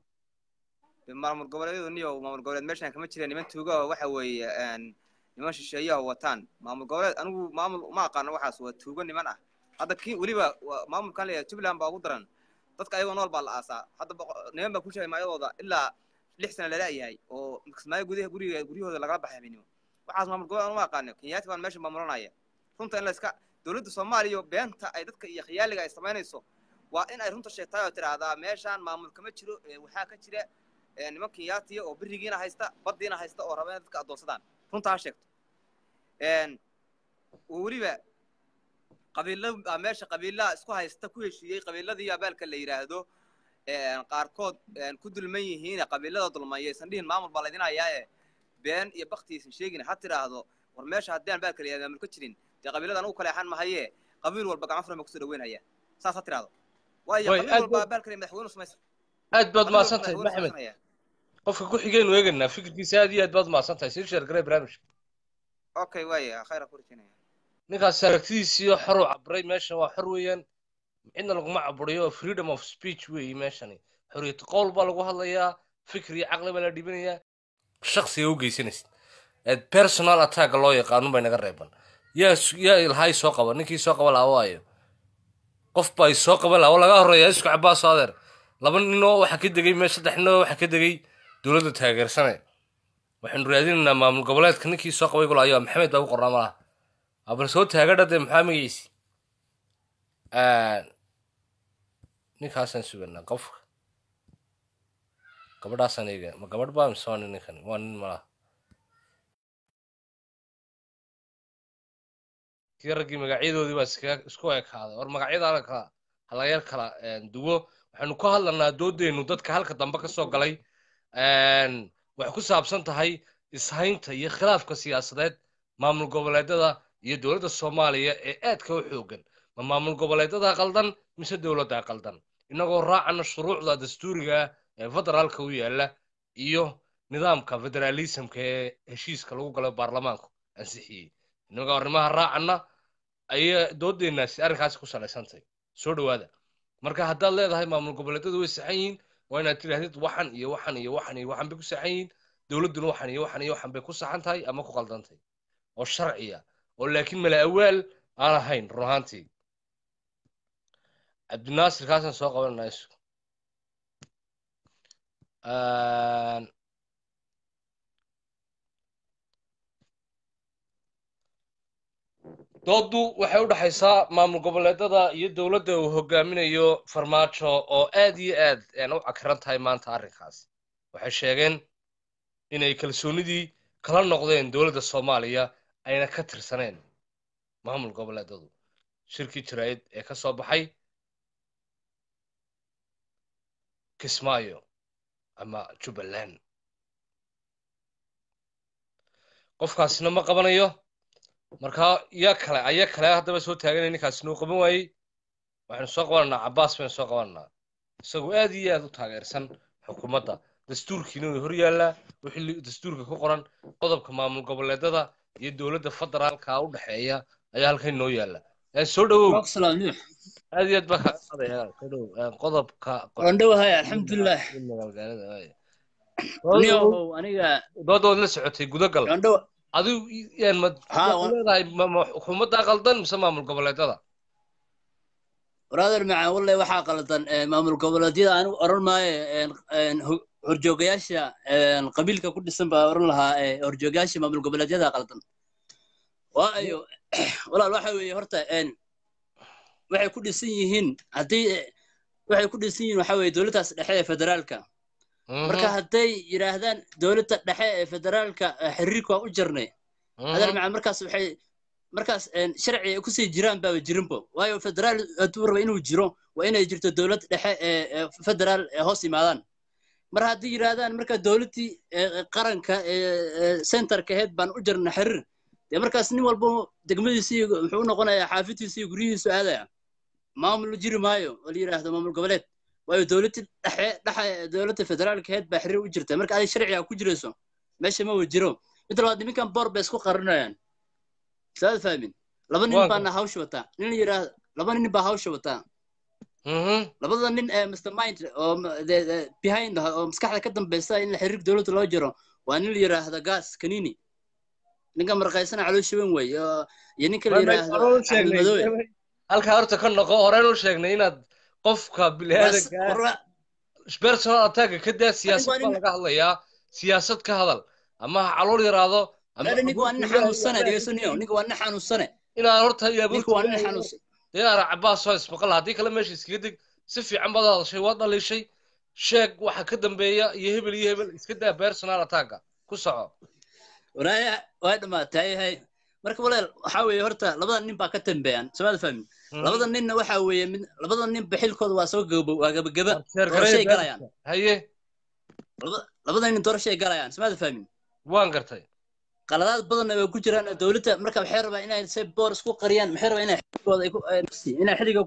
dee maamul goboleedyadu niyo maamul goboleed meeshaan kama jireen niman tuuga oo waxa weeye een, niman shisheeyaha wataan maamul goboleed anigu maamul ma aqaano waxaas waa tuugo niman ah hadda kii weliba waa- maamulkan leeyahay jubbaland baa ugu daran dadka ayagoo nool baa la aasaa hadda boqo- niman baa ku sheegay maayadooda ilaa lix sana lala yahay oo kismaayo gudaha guriga guryahooda lagala baxay habeenimo waxaas maamul goboleed anu ma aqaano kenyaati baan meesha maamulanaya runta in la iska dowladda soomaaliya beenta ay dadka iyo khiyaaliga ay samaynayso waa in ay runta sheegtaay oo tidhaahdaa meeshaan maamul kama jiro ee waxaa ka jira ee niman kenyaatiya oo birigiina haysta baddiina haysta oo raba inay dadka addoonsadaan runta ha sheegto een, oo weliba qabiilo baa meesha qabiilaha isku haysta ku heshiiyey qabiiladii abaalka la yidhaahdo een, qaarkood een, ku dulman yihiin qabiilada dulmaya aysan dhihin maamul baa laydin hayaaye been iyo bakti aysan sheegin ha tidhaahdo war meesha haddii aan baalka la yidhahdo maamul ka jirin dee qabiilada anugu kaleexan mahaye qabiil walba gacmo furan baa kusoo dhaweynaya saas ha tidhaahdo waayo Way, qabiil aad walba buu- baalka la madaxweyne samaysa aad baad qabiil walba mahadsan tahay madaxweyne maxamed samaysanaya qofka ku xigaynu eegaynaa fikirkiisa aad iyo aad baad mahadsan tahay sii sheer garay barnaamijka okay waaya khayra ku rajinaya ninkaas aragtidiisiiyo xor u cabray meeshan waa xor weeyaan cidna laguma caburiyo freedom of speech weeye meeshani xoriyad qowl baa lagu hadlayaa fikir iyo caqli baa la dhibinayaa shaksiga u geysanaysid eed personal attack loo yaqaanun bay naga reeban yaa s- yaa ilhay soo qaba ninkii soo qaba laha waayo qof baa is soo qaban laha oo laga horeeya isku cabaaso adeer laba ninoo waxaa ka degay me saddex ninoo waxaa ka degay dowladda taageersane waxaynu raadinaynaa maamul goboleedka ninkii soo qabay gula ayaa maxamed baa u qornaa malaha abal soo taagadha dee maxaa magaysi ninkaasaan suganaa qofka gabadhaasaan eega ma gabadh baa mise waa nin ninkan waa nin malaha kii raggii magacyadoodii baa iskaga isku ekaaday war magacyada halka halayar kala duwo waxaynu ku hadlanaa doodeynu dadka halka dambe ka soo galay waxay ku saabsan tahay ishaynta iyo khilaafka siyaasadeed maamul goboleedyada iyo dowladda soomaaliya ee aadka u xoogan ma maamul goboleedyada qaldan mise dowladda qaldan inagoo raacana shuruucda dastuuriga ah ee federaalka u yaala iyo nidaamka federaalismka ee heshiiska lagu galo baarlamaanku ansixiyey inagoo arrimaha raacana ayay doodeenaasi arrinkaasi ku salaysantahay soo dhowaada marka haddaad leedahay maamul goboleedyadu way saxan yihiin waa inaad tidhaahdid waxan iyo waxan iyo waxan iyo waxan bay ku saxan yihiin dowladduna waxan iyo waxan iyo waxan bay ku saxan tahay ama ku qaldan tahay oo sharciya oo laakiin mala awaal aan ahayn run ahaantii cabdinaasir kaasaan soo qabananaa isu dooddu waxay u dhexaysaa maamul goboleedyada iyo dowladda uu hogaaminayo farmaajo oo aad iyo aad u cakiran tahay maanta arrinkaas waxay sheegeen inay kalsoonidii kala noqdeen dowladda soomaaliya ayna ka tirsaneen maamul goboleedadu shirkii jaraa'id ee ka soo baxay kismaayo ama jubbaland qofkaasina ma qabanayo markaa yaa kale aya kale haddaba soo taaganaya ninkaasina uu qaban waayey waxaynu soo qabananaa cabbaas baynu soo qabananaa isagoo aad iyo aad u taageersan xukuumadda dastuurkiina way hor yaallaa wixii dastuurka ku qoran qodobka maamul goboleedada iyo dowladda federaalka u dhexeeya ayaa halkan noo yaalla ee soo dhowow aad iyo aad baa kaa qaadaya soo dhowow ee qodobka wandhowahay alxamdulilah magaalada waay niyow aniga dooda waad la socotay gudagal wandhow adigu yaan ma Ha, waxaad wa- leedahay ma- ma xukuumaddaa qaldan mise maamul goboleedada brother macaan wallahi waxaa qaldan eh, maamul goboleedyada anigu oran maayo een, een, ho- horjoogayaasha een, qabiilka ku dhisan baa oran lahaa eh, horjoogayaasha maamul goboleedyada qaldan waayo walaal waxa weeye horta een, waxay ku dhisan yihiin haddii eh, waxay ku dhisan yihiin waxa weeye dowladdaas dhexe ee federaalka marka hadday yidhaahdaan dowladda dhexe ee federaalka eh, xiriirka waa u jarnay adeer macaan markaas waxay markaas een, sharci ay kusii jiraan baaba jirinbo waayo federaal hadduu raba inuu jiro waa inay jirto dowlad dhexe ee ee federaal ee hoos yimaadaan mar haddii yidhaahdaan marka dowladdii ee, ee, qaranka ee ee, centerka aheyd baan u jarna xiriir dee markaas nin walba degmadiisa iyo muxuu u noqonayaa xaafidtiisa iyo guryihiisu aadaya maamul jiri maayo oo la yidhaahdo maamul goboleed waayo dowladda dhexe dhexe dowladda federaalka aheyd baa xiriir u jirta marka adig sharciga ku jirayso meesha ma wa jiro mid labaad nimankan boor bay isku qarinayaan saad fahmin laba nin Waa baana hawsha wataa nin la yidhaahdo laba nin baa hawsha wataa labada nin ee mr mind oo ma- de- de- behind ah, oo maskaxda ka dambeysa in la xiriir dowladda loo jiro waa nin la yidhaahdo gas kanini ninka marqaysana caloosha weyn wey oo- iyo ninka la yidhaahdo axmed madoobe halkaa horta ka noqo horeen u sheegnay inaad qofka Bas- biniaadanka warra- personal attacka ka daa siyaasad waa baa nin- laga hadlayaa siyaasad ka hadal ama ha calool yaraado ama warra ninka waa nin xanuunsane dhegeysaniyo ninka waa nin xanuunsane inaad horta ninka waa nin xanuunsan diyaara cabaas oo ismaqal haddii kale meesha iskaga deg si fiican baad hadashay waad dhaliishay sheeg waxa ka dambeeya iyo hebel iyo hebel iska daa personal attacka ku soco walaaya waa dhamaatay hay marka waleel waxaa weeye horta labada nin baa ka dambeeyaan somaad fahmin labada ninna waxaa weeye mid labada nin baxilkooda waa soo gabo waa gabagaba doorashay galayaan haye Labada- labada nin doorashay galayaan somaad fahmin waan gartay qaladaad badanna way ku jiraan oo dowladda marka waxay rabaa inay se boor isku qariyaan maxay rabaa inay xilligooda ay ku ay- inay xilliga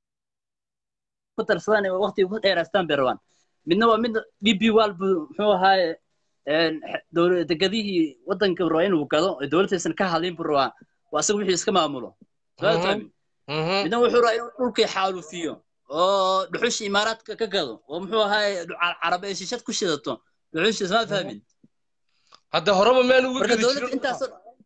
ku darsadaan ee waqtiga ku dheeraystaan bay rabaan midna waa mid d b wal buu muxuu ahaaye een, x- dowla- degadihii waddanka buu rabaa inuu gado ee dowladaysan ka hadlin buu rabaa waa asaga wixii iska maamulo Soo Mhm. fahmi? Mhm. midna wuxuu rabaa inuu dhulkii xaalufiyo oo dhuxushii imaaraadka ka gado oo muxuu ahaaye car- carab ay shishad ku shidato dhuxushii smaa fahmin hadda horeba maan uga marka geli dowladda jirin intaas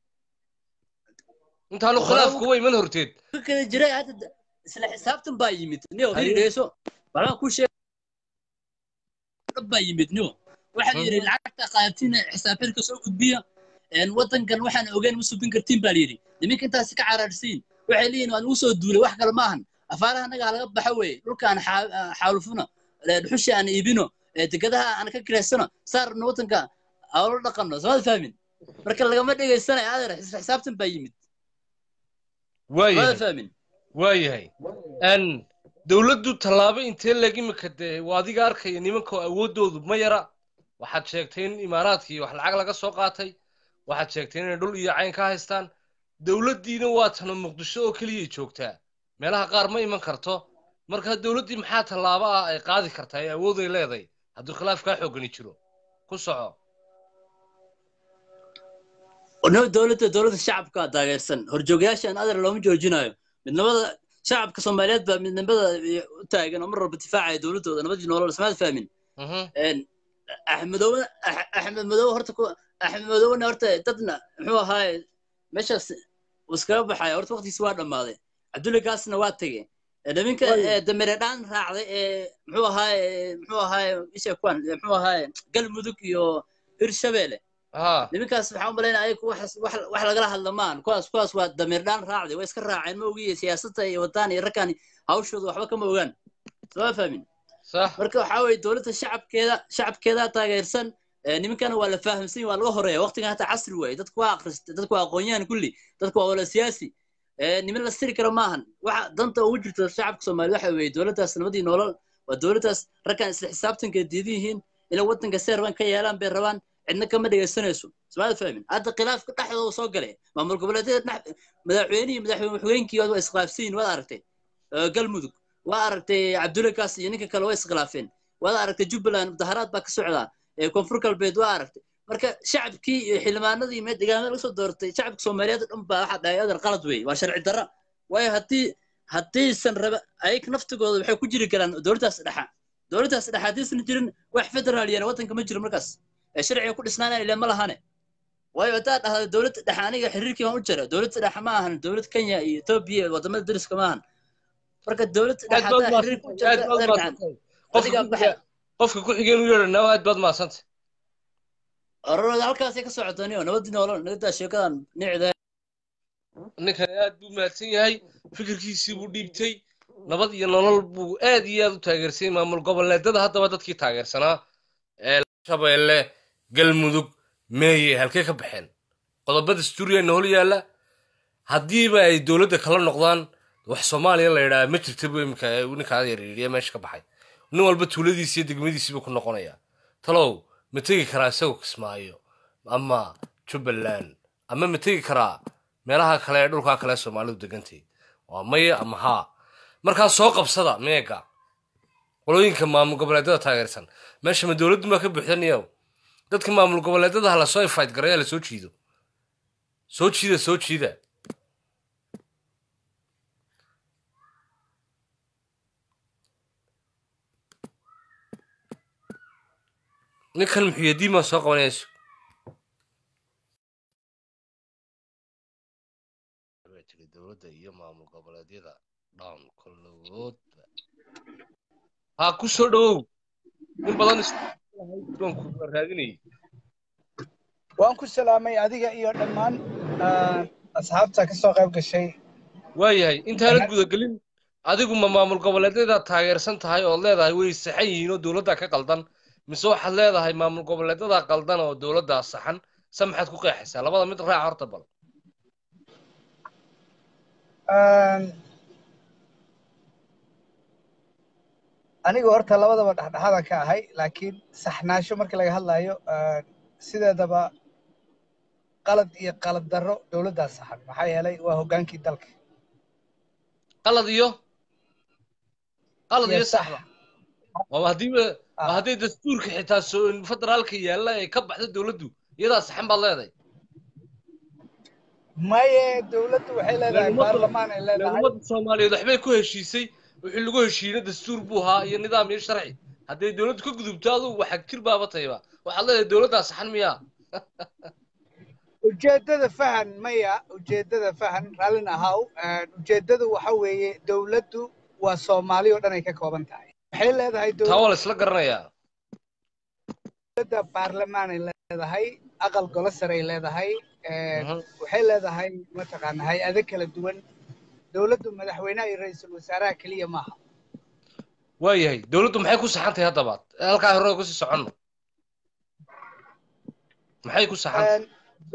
intaanu khilaaf kuwa iman horteed kala jiray hadda isla xisaabtan baa yimid niyo Haye. hiri dhegeyso waxbaan ku sheeg dhab baa yimid niyo waxaa la yidhi Mhm. lacagta qaadatiin xisaabxirka soo gudbiya een, waddankan waxaan ogeyn ma subin kartiin baa la yidhi niminka intaasi ka caraarsiin waxay leeyihin waan ugu soo duulay wax kale maahan afaaraha annaga laga baxa weeye dhulkaan xaa- xaalufino ee, dhuxushi aan iibino ee, degadaha aan ka kireysano saarno waddanka aolo dhaqanno samaad fahmin marka lagama dhegeysanayo adeer isla xisaabtan baa yimid samaad waayahay fahmin waayahay n dowladdu tallaabo intee leg imika dee waa adiga arkaya nimanka awooddoodu ma yara waxaad sheegtay in imaaraadkii wax lacag laga soo qaatay waxaad sheegtay inay dhul iyo cayn ka haystaan dowladdiina waa tana muqdisho oo keliyay joogtaa meelaha qaar ma iman karto marka dowladdii maxaa tallaabo ah ay qaadi kartaa ee awooday leedahay hadduu khilaaf kaa xoogani jiro ku soco no dowladda dowladda shacabka taageersan horjoogayaashan adeer looma joojinayo midnimada shacabka soomaaliyeed baa midnimada u taagan oo mar walba difaacaya dowladdooda nabadii nolol samaad fahmin Mhm. Een, axmedoobe Ax- axmed madoobe horta ku axmed madoobena horta dadna muxuu ahaaye meeshaas uu iskaga baxaya horta waqtigiisi waa dhammaaday cabdulle gaasna waa tegey Ee, niminka ee, damire dhaan raacday ee muxuu ahaaye muxuu ahaaye isha kuwan ee, muxuu ahaaye galmudug iyo hirshabeelle ها niminkaas waxaan u malaynaya ayagu wax wax wax lagala hadla maan kuwaas kuwaas waa damiir dhaan raacday way iska raaceen ma ogiye siyaasadda iyo wadaan iyo ragkan hawshooda waxba kama ogaan soo fahmin صح marka waxaa weeye dowladda shacabkeeda shacabkeeda taageersan ee, nimankana waa la fahamsan waa laga horeeya waqtigan hata casri waaye dadku waa akhristay dadku waa aqoon-yahan kulli dadku waa wala siyaasi niman la siri karo maahan waxa danta ugu jirta shacabka soomaaliya waxa weeye dowladdaas nabadii nolol waa dowladdaas raggan isla xisaabtanka diidan yihiin inay waddanka si rabaan ka yeelaan bay rabaan cidna kama dhegaysanayso somaali fahmin hadda khilaafka dhexdooda soo galay maamul goboleedyada madaxweynihii madaxweyne waxweynkii waa iskhilaafsan yihin waad aragtay galmudug waa aragtay cabdulle kaas iyo ninka kale waa iskhilaafeen waad aragtay jubbaland mudaharaad baa ka socdaa koonfur galbeed waa aragtay marka shacabkii iyo xildhibaanadii mee deegaanada laga soo doortay shacabka soomaaliyeed oo dhan baa waxaa dhahay adar qalad wey waa sharci darra waayo haddii haddaysan raba ayag naftigooda waxay ku jiri karaan dowladdaas dhexa dowladdaas dhexa haddaysan jirin wax federaal yani waddanka ma jiro markaas ee sharciga ku dhisnaanaan ile ma lahane waayo haddaad dhahdo dowladda dhexe aniga xiriirkii baan u jira dowladda dhexe ma ahan dowlad kenya iyo etoobiya iyo wadamada dariska ma ahan marka dowladda dhexe haddaa xiriirka u jirta adar gacan adigaa baxay qofka ku xigeen u yeedhanaa aad baad mahadsantay ororada halkaasay ka socotaniyo nabadii noolo nagadaa sheekadan nicda ninkani aad buu mahadsan yahay fikirkiisii buu dhiibtay nabad iyo nolol buu aad iyo aad u taageersay maamul goboleedada haddaba dadkii taageersanaa ee shabeelle galmudug meeye halkee ka baxeen qodobada stuuriyana hol yaalla haddiiba ay dowladda kala noqdaan wax soomaaliya la yidhaha ma jirta bu imika ninkaada yaryariya meesha ka baxay nin walba tuuladiisi iyo degmadiisii buu ku noqonayaa talow ma tegi karaa isagoo kismaayo ama jubbaland ama ma tegi karaa meelaha kale ee dhulkaa kale soomaalidu degantay waa maya ama haa markaa soo qabsada meega qolooyinka maamul goboleedada taageersan meesha ma dowladdu maa ka buuxdaniyow dadka maamul goboleedada ha lasoo ifayt garaya lasoo jiido soo jiida soo jiida ninkan muxuyadiin baan soo qabanayso tiri dowladda iyo maamul goboleedyada dhan kollogoodba ha ku soo dhowow in badan isbanku raadinayay waan ku salaamay adiga iyo dhammaan asxaabta ka soo qayb gashay waayahay intaanad gudagelin adigu ma maamul goboleedyada taageersan tahay ood leedahay way saxan yihiin oo dowladda ka qaldan mise waxaad leedahay maamul goboleedyada qaldan oo dowladdaa saxan se maxaad ku qeexaysaa labada mid raaca horta bal anigu horta labadaba dhexdhexaada ka ahay laakiin saxnaasho markii laga hadlayo sideedaba qalad iyo qalad darro dowladdaa saxan maxaa yeelay waa hoggaankii dalka qalad iyo qalad iyo Iyo sax. saxba waa haddiiba Ah. waa hadday dastuurka xitaa soo federaalka yaalla ee ka baxda dowladdu iyadaa saxan baad leedahay maye dowladdu waxay leedahay Laguma- baarlamaan ay leedahay ummadda soomaaliyeed waxbay ku heshiisay wixii lagu heshiiyeyna dastuur buu ahaa iyo nidaam iyo sharci hadday dowladdu ka gudubto adugu waxag jir baaba tayba waxaad leedahay dowladdaa saxan miyaa ujeeddada fahan maya ujeeddada fahan raallin ahaw ujeeddadu waxa weeye dowladdu waa soomaali oo dhan ay ka kooban tahay waxay leedahay taa waa la isla garanayaa dowladda baarlamaan ay leedahay aqal golo sare ay leedahay Mhm. waxay leedahay mataqaana hay-ado kala duwan dowladdu madaxweynaha iyo ra-iisul wasaaraha keliya maaha waayahay dowladdu maxay ku saxan tahay haddaba halkaa hore kusii soconno maxay ku saxan tahay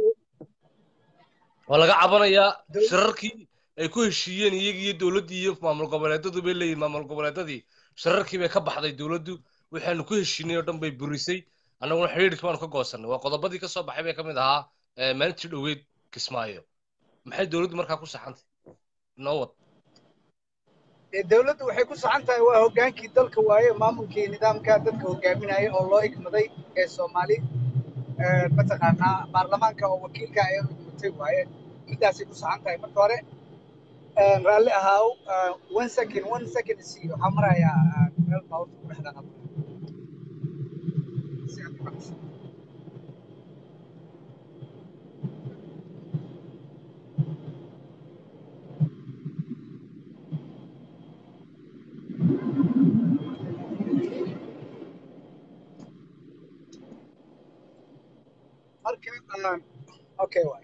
waa laga cabanayaa Dow- shirarkii ay ku heshiiyeen iyagii iyo dowladdii iyo maamul goboleedadu bay leeyihin maamul goboleedadii shirarkii bay ka baxday dowladdu waxaanu ku heshiinay oo dhan bay burisay annaguna xidhiidhkii baanu ka goosannay waa qodobadii ka soo baxay bay ka mid ahaa ee maalintii dhoweyd kismaayo maxay dowladdu markaa ku saxantay noo wad Ee, dowladdu waxay ku saxan tahay waa hoggaankii dalka waaye maamulkii nidaamka dadka hogaaminaya oo loo igmaday ee soomaali ee, mataqaanaa baarlamaanka oo wakiilka ay u igmatay waaye midaasay ku saxan tahay marka hore ee, raalli ahaaw ee, one second one second isi waxaa marayaa ee, meel baabuurta ku dhex dhaqan Si aad u maqasho. marka aan okay waay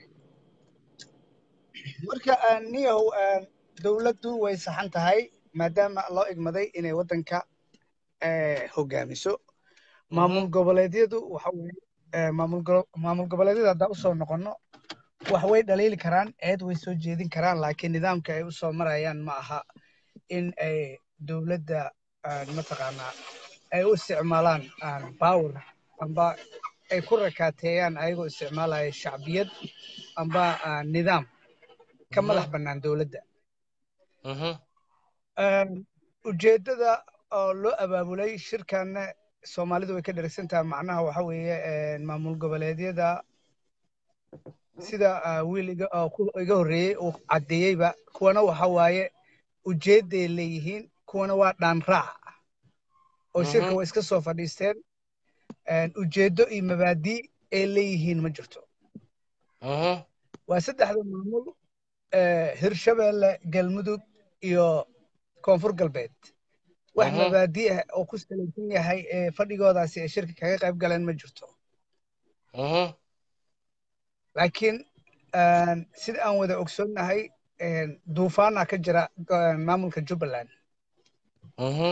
marka aan niyahow aan dowladdu way saxan tahay maadaama loo igmaday inay waddanka eh, hogaamiso maamul goboleedyadu waxa weeye eh, maamul go- maamul goboleedyada haddaan usoo noqonno wax way dhaliili karaan eed way soo jeedin karaan laakiin nidaamka ay u soo marayaan ma aha in ay dowladda aan mataqaanaa ay u isticmaalaan aan power amba ay ku rakaateeyaan ayagoo isticmaalaya shacbiyad amba aan nidaam ka Mhm. madax bannaan dowladda Mhm. Een, ujeeddada oo loo abaabulay shirkanna soomaalidu way ka dheragsan tahay macnaha waxa weeye een, maamul goboleedyada sida ah, wiil iga oo ku- iga horreeyey uu caddeeyeyba kuwana waxa waaye ujeedday leeyihiin kuwana waa dhaan raac oo shirka Mhm. way iska soo fadhiisteen Een, ujeeddo iyo mabaadii ay leeyihiin ma jirto Mhm. waa saddexda maamul eh, hirshabeelle galmudug iyo koonfur galbeed wax Mhm. mabaadi ah oo ku salaysan yahay ee fadhigoodaasi ay shirka kaga qayb galeen ma jirto Mhm. laakiin een, sida aan wada ogsoonnahay een, duufaana ka jira go- maamulka jubbaland Mhm.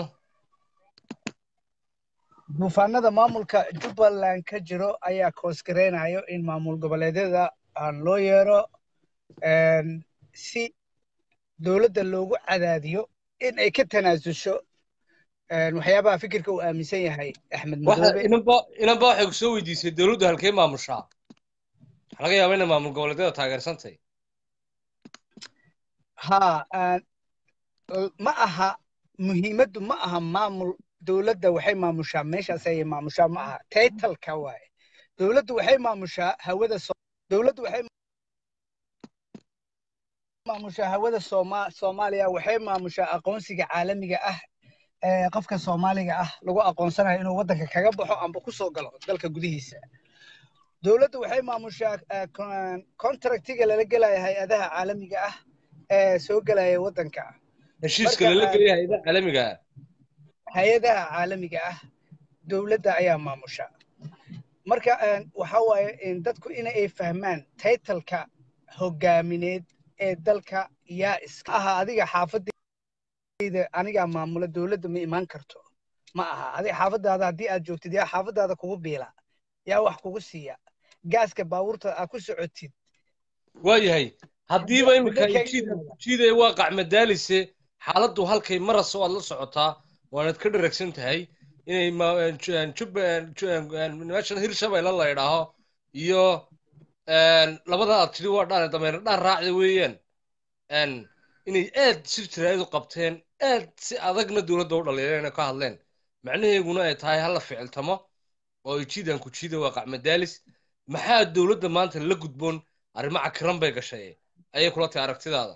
duufaanada maamulka jubbaland ka jiro ayaa koosgareynayo in maamul goboleedyada aan loo yeero een, si dowladda loogu cadaadiyo in ay ka tanaasusho een, waxyaabaha fikirka uu aaminsan yahay axmed waxa madoobe inanba inanba waxay ku soo weydiisay dowladdu halkee maamushaa waxaa laga yaabaa inay maamul goboleedyada taageersantay haa aan- l- ma aha muhiimaddu ma aha maamul dowladda waxay maamushaa meeshaas ayay maamushaa ma aha taytalka waaye dowladdu waxay maamushaa hawada so dowladdu waxay maamushaa hawada sooma soomaaliya waxay maamushaa aqoonsiga caalamiga ah ee qofka soomaaliga ah lagu aqoonsanayo inuu waddanka kaga baxo amba ku soo galo dalka gudihiisa dowladdu waxay maamushaa eh, con- contractiga lala gelaya hay-adaha caalamiga ah ee soo gelaya waddanka heshiiska Marka, lala ah, gelaya hayadaha caalamiga ah hay-adaha caalamiga ah dowladda ayaa maamusha marka een, waxa waaye in dadku in ay fahmaan taytalka hogaamineed ee dalka yaa iska aha adiga xaafadayda anigaa maamula dowladda ma imaan karto ma aha adiga xaafadaada haddii aad joogtid yaa xaafadaada kugu biila yaa wax kugu siiya gaaska baabuurta aad ku socotid waayahay haddiiba Midda- iminka midda jiid kale- jiidaya waa qacmadaalise xaaladdu halkay marasa waad la socotaa waanad ka dharagsan tahay inay ma- ju- jub- ju- meeshan hirshabeelle la idhaaho iyo labada aad tidhi waa dhaan dameer dhaan raacda weeyaan een, inay aad si jiraayadu qabteen aad si adagna dowladda u dhaliileen ka hadleen macnaheeguna ay tahay hala ficiltamo oo ay jiidaan ku jiida waa qacmadaalis maxaa dowladda maanta la gudboon arrimo cakiran bay gashay ayay kula tahay aragtidaada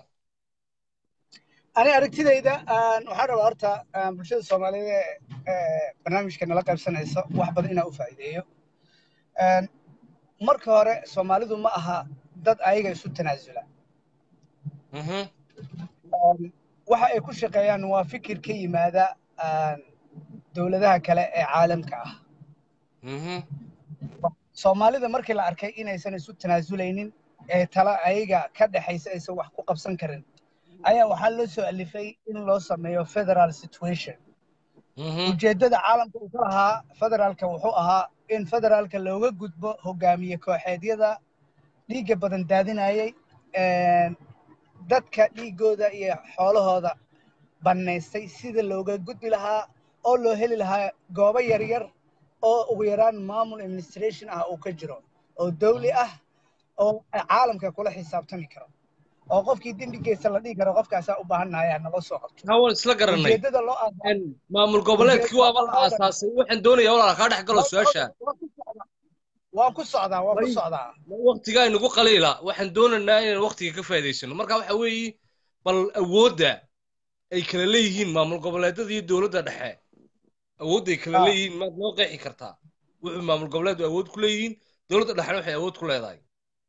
ani aragtidayda aan waxaan rabaa horta aan bulshada soomaaliyeed ee ee barnaamijka nala qaybsanayso wax badan inaan u faa'iideeyo Een, marka hore soomaalidu ma aha dad ayaga isu tanaasula Mhm, Een, waxa ay ku shaqeeyaan waa fikir ka yimaada aan dowladaha kale ee caalamka ah mhm, soomaalida markii la arkay inaysan isu tanaasulaynin ee tala ayaga ka dhexaysa aysan wax ku qabsan karin ayaa waxaa loo soo alifay in loo sameeyo federal situation mhm, ujeeddada caalamka uu ka lahaa federaalka wuxuu ahaa in federaalka looga gudbo hogaamiye kooxeedyada dhiigga badan daadinayay een, dadka dhiiggooda iyo xoolahooda bannaystay sida looga gudbi lahaa oo loo heli lahaa goobo yaryar oo ugu yaraan maamul administration ah uu ka jiro oo dawli ah oo caalamka kula xisaabtami karo oo qofkii dembigiisa la dhihi karo qofkaasaa u baahannayaa nala soo qabto haa waan isla garanay ujeeddada loo aasaa Een, maamul goboleedkii waaba la aasaasay waxaan doonayaa walaal kaa dhex galo su-aasha waan ku socdaa waan ku Way. socdaa waqtigaa inagu qaliila waxaan doonaynaa inaan waqtiga ka faa'iidaysano marka waxa weeye bal awoodda ay kala leeyihiin maamul goboleedyada iyo dowladda dhexe awoodda ay kala Ah. leeyihiin maad noo qeexi kartaa wuxuu maamul goboleedu awood ku leeyihiin dowladda dhexena waxay awood ku leedahay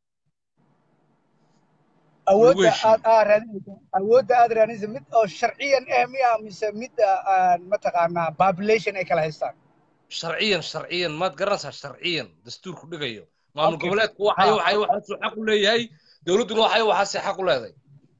awoodda heshiiyo. aad aad raadinaysa awoodda aad raadinaysa mid oo sharciyan eh miya mise mid aan mataqaanaa population ay kala haystaan sharciyan sharciyan maad garanaysaa sharciyan dastuurku dhigayo maamul Okay. goboleedku waxay Ah. waxay waxaasuu xaq u leeyahay dowladduna waxay waxaasay xaq u leedahay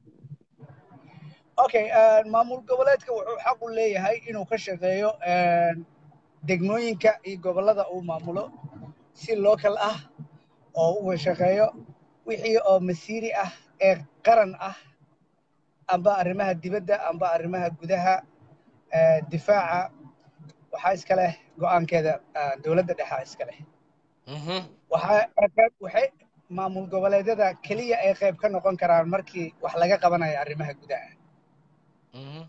okay een, maamul goboleedka wuxuu xaq u leeyahay inuu ka shaqeeyo een, degmooyinka iyo gobollada uu maamulo si local ah oo uga shaqeeyo wixii oo masiiri ah ee qaran ah amba arrimaha dibadda amba arrimaha gudaha eh, difaaca waxaa iska leh go'aankeeda ah, dowladda dhexe iska leh Mhm. waxaa qayb waxay maamul goboleedyada keliya ay qayb ka noqon karaan markii wax laga qabanayo arrimaha gudaha Mhm.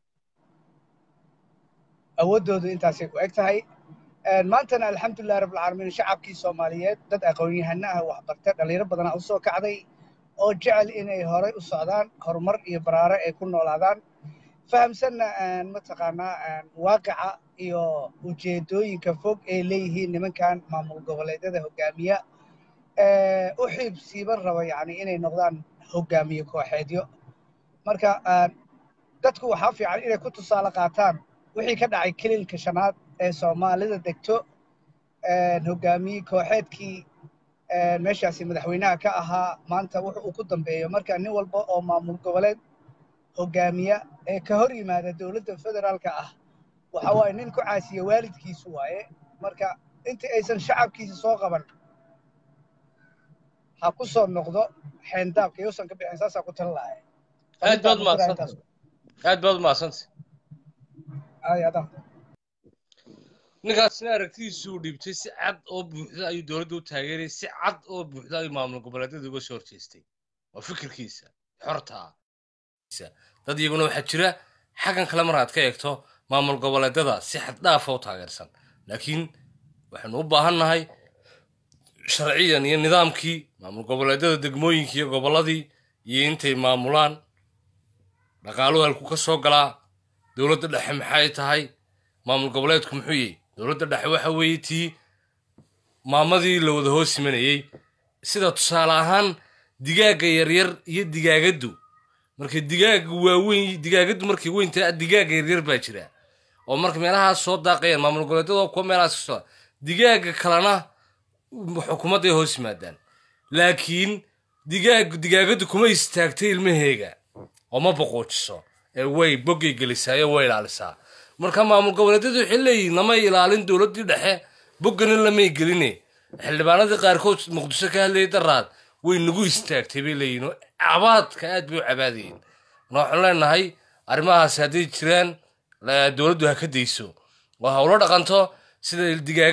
awooddoodu intaasay ku eg tahay Een, maantana alxamdulilah rabbilcaalamiin shacabkii soomaaliyeed dad aqoon-yahano ah waxbarta dhalinyaro badanaa u soo kacday oo jecel inay horey u socdaan horumar iyo baraare ay ku noolaadaan fahamsanna een, mataqaanaa een, waaqica iyo ujeedooyinka fog ay leeyihiin nimankan maamul goboleedyada hogaamiya ee, u xiib siiban raba yacni inay noqdaan hogaamiye kooxeedyo marka een, dadku waxaa fiican inay ku tusaale qaataan wixii ka dhacay kililka shanaad ee soomaalida degto een, hogaamiye kooxeedkii een, meeshaasi madaxweynaha ka ahaa maanta wuxu uu ku dambeeyo marka nin walba oo maamul goboleed hogaamiya ee ka hor yimaada dowladda federaalka ah waxa waaye nin ku caasiya waalidkiisu waaye marka intii aysan shacabkiisa soo qaban ha ku soo noqdo xeendaabka yuusan ka bixin saasaa ku tala lahay aad baad umahadsantay aad baad umahadsantay ay adan ninkaasna aragtidiisu uu dhiibtay si cad oo buuxda ayuu dowladda u taageerayay si cad oo buuxda ayuu maamul goboleedyada uga soo horjeestay waa fikirkiisa xortaa dad iyaguna waxaa jira xaggan kale mar aad ka eegto maamul goboleedyada si xad dhaafa u taageersan laakiin waxaynu u baahan nahay sharciyan iyo nidaamkii maamul goboleedyada degmooyinkii iyo gobolladii iyo intay maamulaan dhaqaaluhu halku ka soo galaa dowladda dhexe maxay tahay maamul goboleedku muxuu yahay dowladda dhexe waxa weeye tii maamadii la wada hoos imanayey sida tusaale ahaan digaagga yaryar iyo digaagaddu markay digaagga waaweyn digaagaddu markay weyn tahay digaagga yaryar baa jira oo marka meelahaas soo daaqayaan maamul goboleedyada kuwa meelahaas ka soo digaagga kalena xukuumadday hoos yimaadaan laakiin digaag digaagaddu kuma istaagtay ilmaheega oo ma boqoojiso ee way boggay gelisaa ee way ilaalisaa marka maamul goboleedyadu waxay leeyihiin lamay ilaalin dowladdii dhexe boggana lamay geline xildhibaanadii qaarkood muqdisho ka hadlayay daraad way nagu istaagtay bay leeyihiin oo cabaadka aad bay u cabaadayeen marka waxaan leenahay arrimahaasi hadday jiraan la- dowladdu ha ka dayso oo ha ula dhaqanto sida digaaga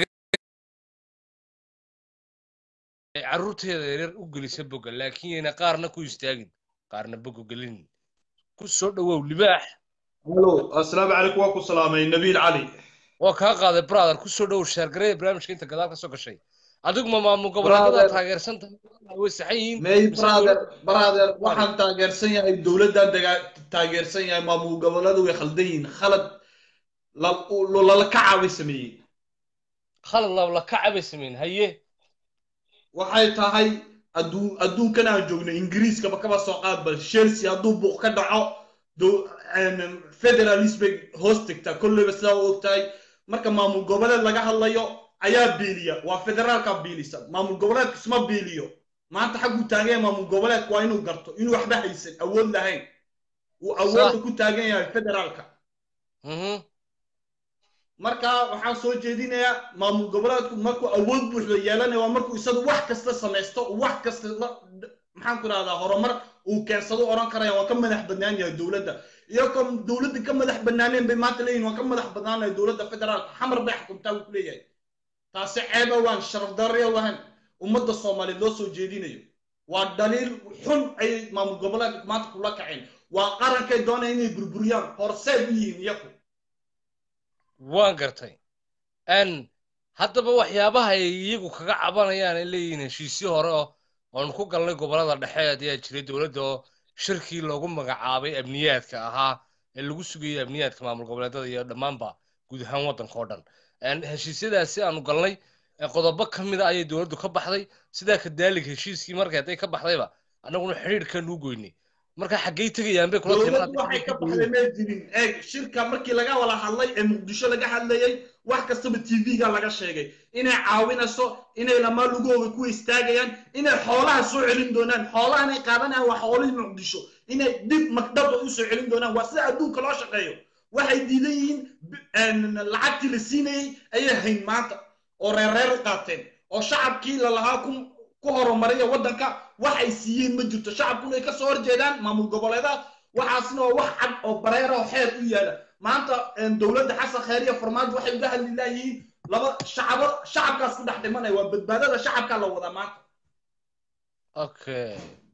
ay carruurteeda yaryar u gelisa bogga laakiin yayna qaarna ku istaagin qaarna bogga gelin ku soo dhowow libaax الو السلام عليكم واكو سلامي نبيل علي waa kaa qaaday brother ku soo dhowow shaargaraya barnaamijka inta gadaal ka soo gashay adigu ma maamul goboleedyada Brother. taageersan tahay way saxan yihiin ماي mise برادر dowlad- برادر waxaan taageersan yahay dowladdan daga- taageersan yahay maamul goboleedu way khaldan yihiin khalad la- u- lala kacaabay sameeyeen khalad labla kaca bay sameyn haye waxay tahay adduun adduunkan aan joogno ingiriiskaba kaba soo qaadba chelsea hadduu buuq ka dhaco dow- een, federalist bay hoos tegtaa kolleyba sidaa u ogtahay marka maamul goboleed laga hadlayo ayaa biiliya waa federaalka biilisa maamul goboleedku isma biiliyo maanta xagguu taagan yahay maamul goboleedku waa inuu garto inuu waxba haysan awood lahayn uu awoodda ku taagan yahay federaalka Mhm. marka waxaan soo jeedinayaa maamul goboleedku markuu awood buuxda yeelanayo waa markuu isagu wax kasta samaysto uu wax kasta la maxaan ku rahdaa horumar uu keensado oran karaya waan ka madax bannaan yahay dowladda iyagoo dowladda ka madax bannaaneen bay maanta leeyihin waan ka madax bannaanahay dowladda federaalka xamar bay xukuntaa buu ku leeyahay taasi ceeba waan sharaf darriya wahan ummadda soomaaliyeed loo soo jeedinayo waa dhaliil xun ayay maamul goboleedka maanta kula kaceen waa qarankay doonaya inay burburiyaan horseed u yihiin iyaku waan gartay n haddaba waxyaabaha ay iyagu kaga cabanayaan ay leeyihiin heshiisyo hore oo oonu ku galnay gobollada dhexe ayaa jiray dowladda oo shirkii loogu magacaabay amniyaadka ahaa ee lagu sugayay amniyaadka maamul goboleedyada iyo dhammaanba guud ahaan waddanka oo dhan n heshiisyadaasi aanu galnay ee qodobo ka mida ayay dowladdu ka baxday sidaa kadaalig heshiiskii markay hadday ka baxdayba annaguna xidhiidhkan u goynay marka xaggay tegayaan bay kula dowladdu waxay ka baxday may jirin eeg shirka markii laga wada hadlay ee muqdisho laga hadlayay wax kastaba tv-ga laga sheegay inay caawinayso inay lamaa lugooga ku istaagayaan inay xoolaha soo celin doonaan xoolahan ay qaadanayaan waa xoolihii muqdisho inay dib magdaba u soo celin doonaan waa sida adduunka loo shaqeeyo waxay diidan yihiin b- lacagtii la siinayey ayay hayn maanta oo reerreer u qaateen oo shacabkii lalahaa ku ku horumariya waddanka wax ay siiyeen ma jirto shacabkuna ay kasoo horjeedaan maamul goboleedaha waxaasna waa wax cad oo bareera oo xeer u yaala maanta dowladda xasan khayr iyo farmaajo waxay uga hadli laayihiin laba shacabo shacabkaas ku dhex dhimanaya waa badbaadada shacabkaa la wadaa maanta okay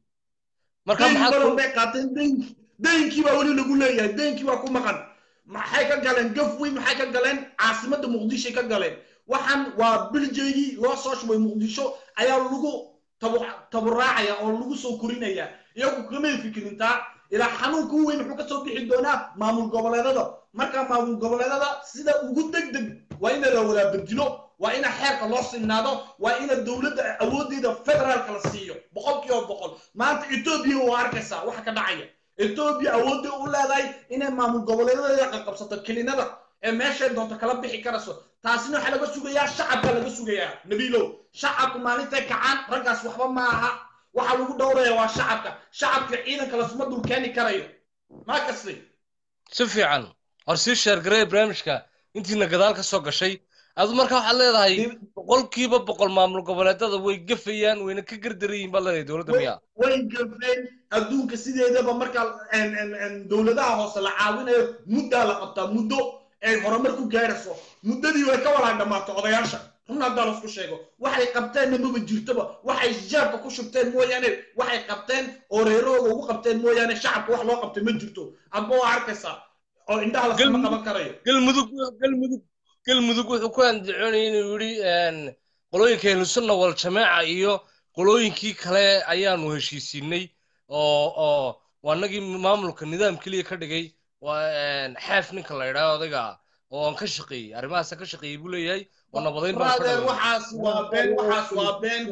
marka deyn maxaad badan ku bay qaateen deynki deynkii baa weli lagu leeyahay deynkii baa ku maqan maxay ka galeen gafwi maxay ka galeen caasimadda muqdishoy ka galeen waxaan waa biljeygii loo soo shubay muqdisho ayaa lagu tabu- taburaacaya oo lagu soo korinaya iyagu kamay fikirintaa ilaa xanuunka u weyn wuxuu kasoo bixi doonaa maamul goboleedada marka maamul goboleedada sida ugu deg deg waa ina la wadaa bedilo waa ina xeerka loo sinaado waa ina dowladda awoodeeda federaalka la siiyo boqol kiiba boqol maanta etoobiya waa arkaysaa waxa ka dhacaya etoobiya awoodday u leedahay inay maamul goboleedadeeda qaqabsato kelinada ee meeshay doonto kala bixi karayso taasina waxaa laga sugayaa shacabka laga sugayaa nabiilow shacabku maalintay kacaan raggaas waxba ma aha waxa lagu dhowraya waa shacabka shacabka ciidanka lasuma dulkeeni karayo ma kastay si fiican hor sii sheergaree barnaamijka intiina gadaal ka soo gashay adu marka waxaad leedahay boqolkiiba boqol maamul goboleedada way gafayaan wayna ka gardaran yihiin baad leedahay dowladda miyaa way gafeen adduunka sideedaba marka en- en- en dowladaha hoose la caawinayo muddaa la qabtaa muddo ay horumar ku gaarayso muddadii way ka walaa dhammaato odayaasha run haddaa lasku sheego waxay qabteenna maba jirtoba waxay jeebka ku shubteen mooyaane waxay qabteen oo reerahooda ugu qabteen mooyaane shacabka wax loo qabtay ma jirto adba waa arkaysaa oo indhaha lasama Galmudug- qaban karayo galmudug galmudug galmudug wuxuu ku andacoonayay inuu yidhi qolooyinka ahlusunna wal jamaaca iyo qolooyinkii kale ayaanu heshiisiinay oo oo waa nagii maamulka nidaam keliya ka dhigay waa xaaf ninka la yidhaah odayga oo aan ka shaqeeyey arrimahaasa ka shaqeeyey buu leeyahay oo nabadayn baan ka brother dhigay waxaas waa been waxaas waa been